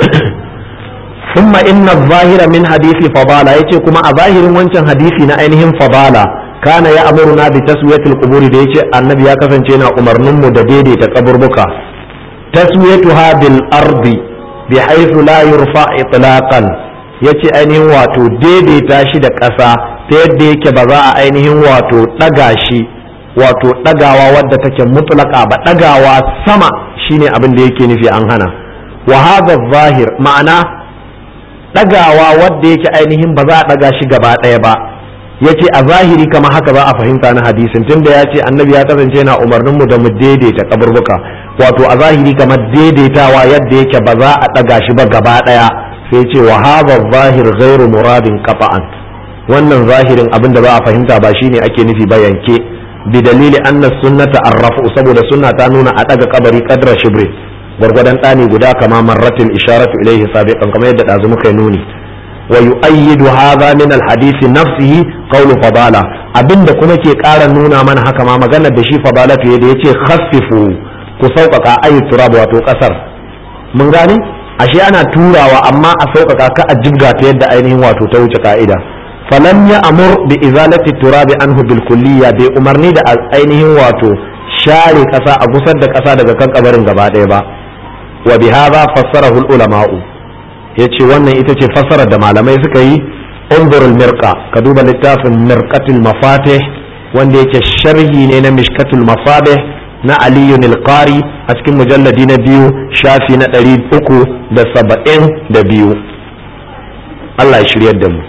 S1: ثم إن الظاهر من حديث فضالة يتي كما أظاهر وانشان حديثي نأينهم فضالة كان يأمرنا بتسوية القبور دي يتي النبي يكفن جينا أمر نمو دديدي تقبر بكا تسويتها بالأرض بحيث لا يرفع إطلاقا yace ainihin wato daidaita shi da ƙasa ta yadda yake ba za a ainihin wato ɗaga shi wato ɗagawa wadda take mutlaka ba ɗagawa sama shine abin da yake nufi an hana wa hadha zahir ma'ana ɗagawa wadda yake ainihin ba za a ɗaga shi gaba ɗaya ba ya ce a zahiri kama haka za a fahimta na hadisin tunda ya ce annabi ya kasance na umarninmu da mu daidaita kaburbuka wato a zahiri kamar daidaitawa yadda yake ba za a ɗaga shi ba gaba ɗaya sai ce wa hadha zahir ghairu muradin qata'an wannan zahirin abin da za a fahimta ba shine ake nufi ba yanke bi dalili anna sunnata arrafu saboda sunna ta nuna a ɗaga kabari qadra shibri gwargwadon ɗani guda kama marratin isharatu ilaihi sabiqan kamar yadda ɗazu muka nuni wa yu'ayyidu hadha min al-hadisi nafsihi qawlu fadala abinda kuma ke ƙara nuna mana haka ma maganar da shi fadala fiye da yace khaffifu ku sauƙaƙa ayi turab wato ƙasar mun gane ashe ana turawa amma a sauƙaƙa ka a jibga ta yadda ainihin wato ta wuce ka'ida falam ya amur bi izalati turabi anhu bil kulliya bai umarni da ainihin wato share ƙasa a gusar da ƙasa daga kan kabarin gaba ɗaya ba wa bi hadha fassarahu al ulama'u yace wannan ita ce fassarar da malamai suka yi انظر المرقة كدوب لتاف مرقة المفاتح wanda yake sharhi ne na mishkatul masabih na aliyun alqari a cikin mujalladi na biyu shafi na ɗari uku da saba'in da biyu Allah ya shiryar da mu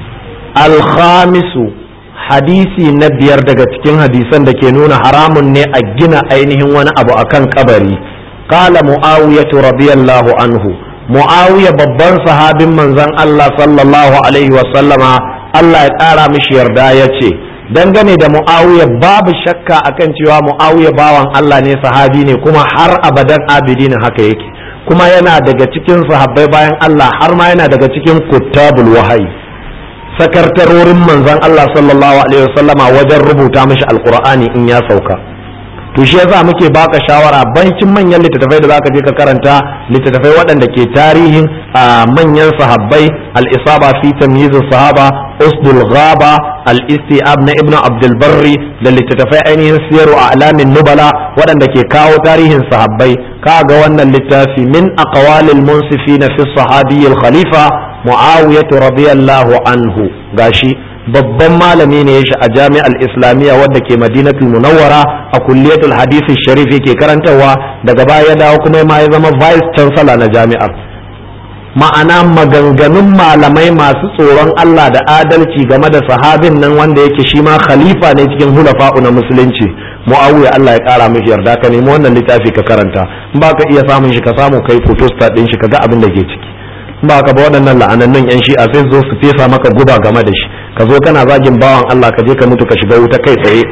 S1: alkhamisu hadisi na biyar daga cikin hadisan da ke nuna haramun ne a gina ainihin wani abu akan kabari qala muawiyatu radiyallahu anhu muawiya babban sahabin manzon Allah sallallahu alaihi wa sallama Allah ya ƙara mishi yarda ya ce dangane da mu'awiya babu shakka akan cewa mu'awiya bawan Allah ne sahabi ne kuma har abadan abidin haka yake kuma yana daga cikin sahabbai bayan Allah har ma yana daga cikin kuttabul wahayi sakartarorin manzon Allah sallallahu alaihi wasallama wajen rubuta mishi alqur'ani in ya sauka to shi yasa muke baka shawara bancin manyan littattafai da zaka je ka karanta littattafai waɗanda ke tarihin a manyan sahabbai al-isaba fi tamyiz sahaba usdul ghaba al-istiab na ibnu abdul barri da littattafai ainihin siyaru a alamin nubala waɗanda ke kawo tarihin sahabbai kaga wannan littafi min aqwalil munsifina fi sahabi al-khalifa muawiyah radiyallahu anhu gashi babban malami ne ya a jami'ar islamiyya wadda ke madinatul munawwara a kulliyatul hadisi sharif yake karantarwa daga baya ya dawo kuma ma ya zama vice chancellor na jami'ar ma'ana maganganun malamai masu tsoron Allah da adalci game da sahabin nan wanda yake shi ma khalifa ne cikin hulafa'u na musulunci muawiya Allah ya kara mishi yarda ka nemi wannan littafi ka karanta in ba ka iya samun shi ka samu kai photostat din shi ka ga abin da ke ciki ba ka ba waɗannan la'anannun yan shi'a sai zo su fesa maka guba game da shi ka zo kana zagin bawan Allah ka je ka mutu ka shiga wuta kai tsaye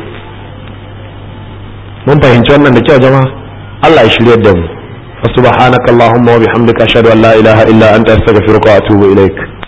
S1: mun fahimci wannan da kyau jama'a Allah ya shirye da mu subhanakallahumma wa bihamdika ashhadu an la ilaha illa anta astaghfiruka wa atubu ilaik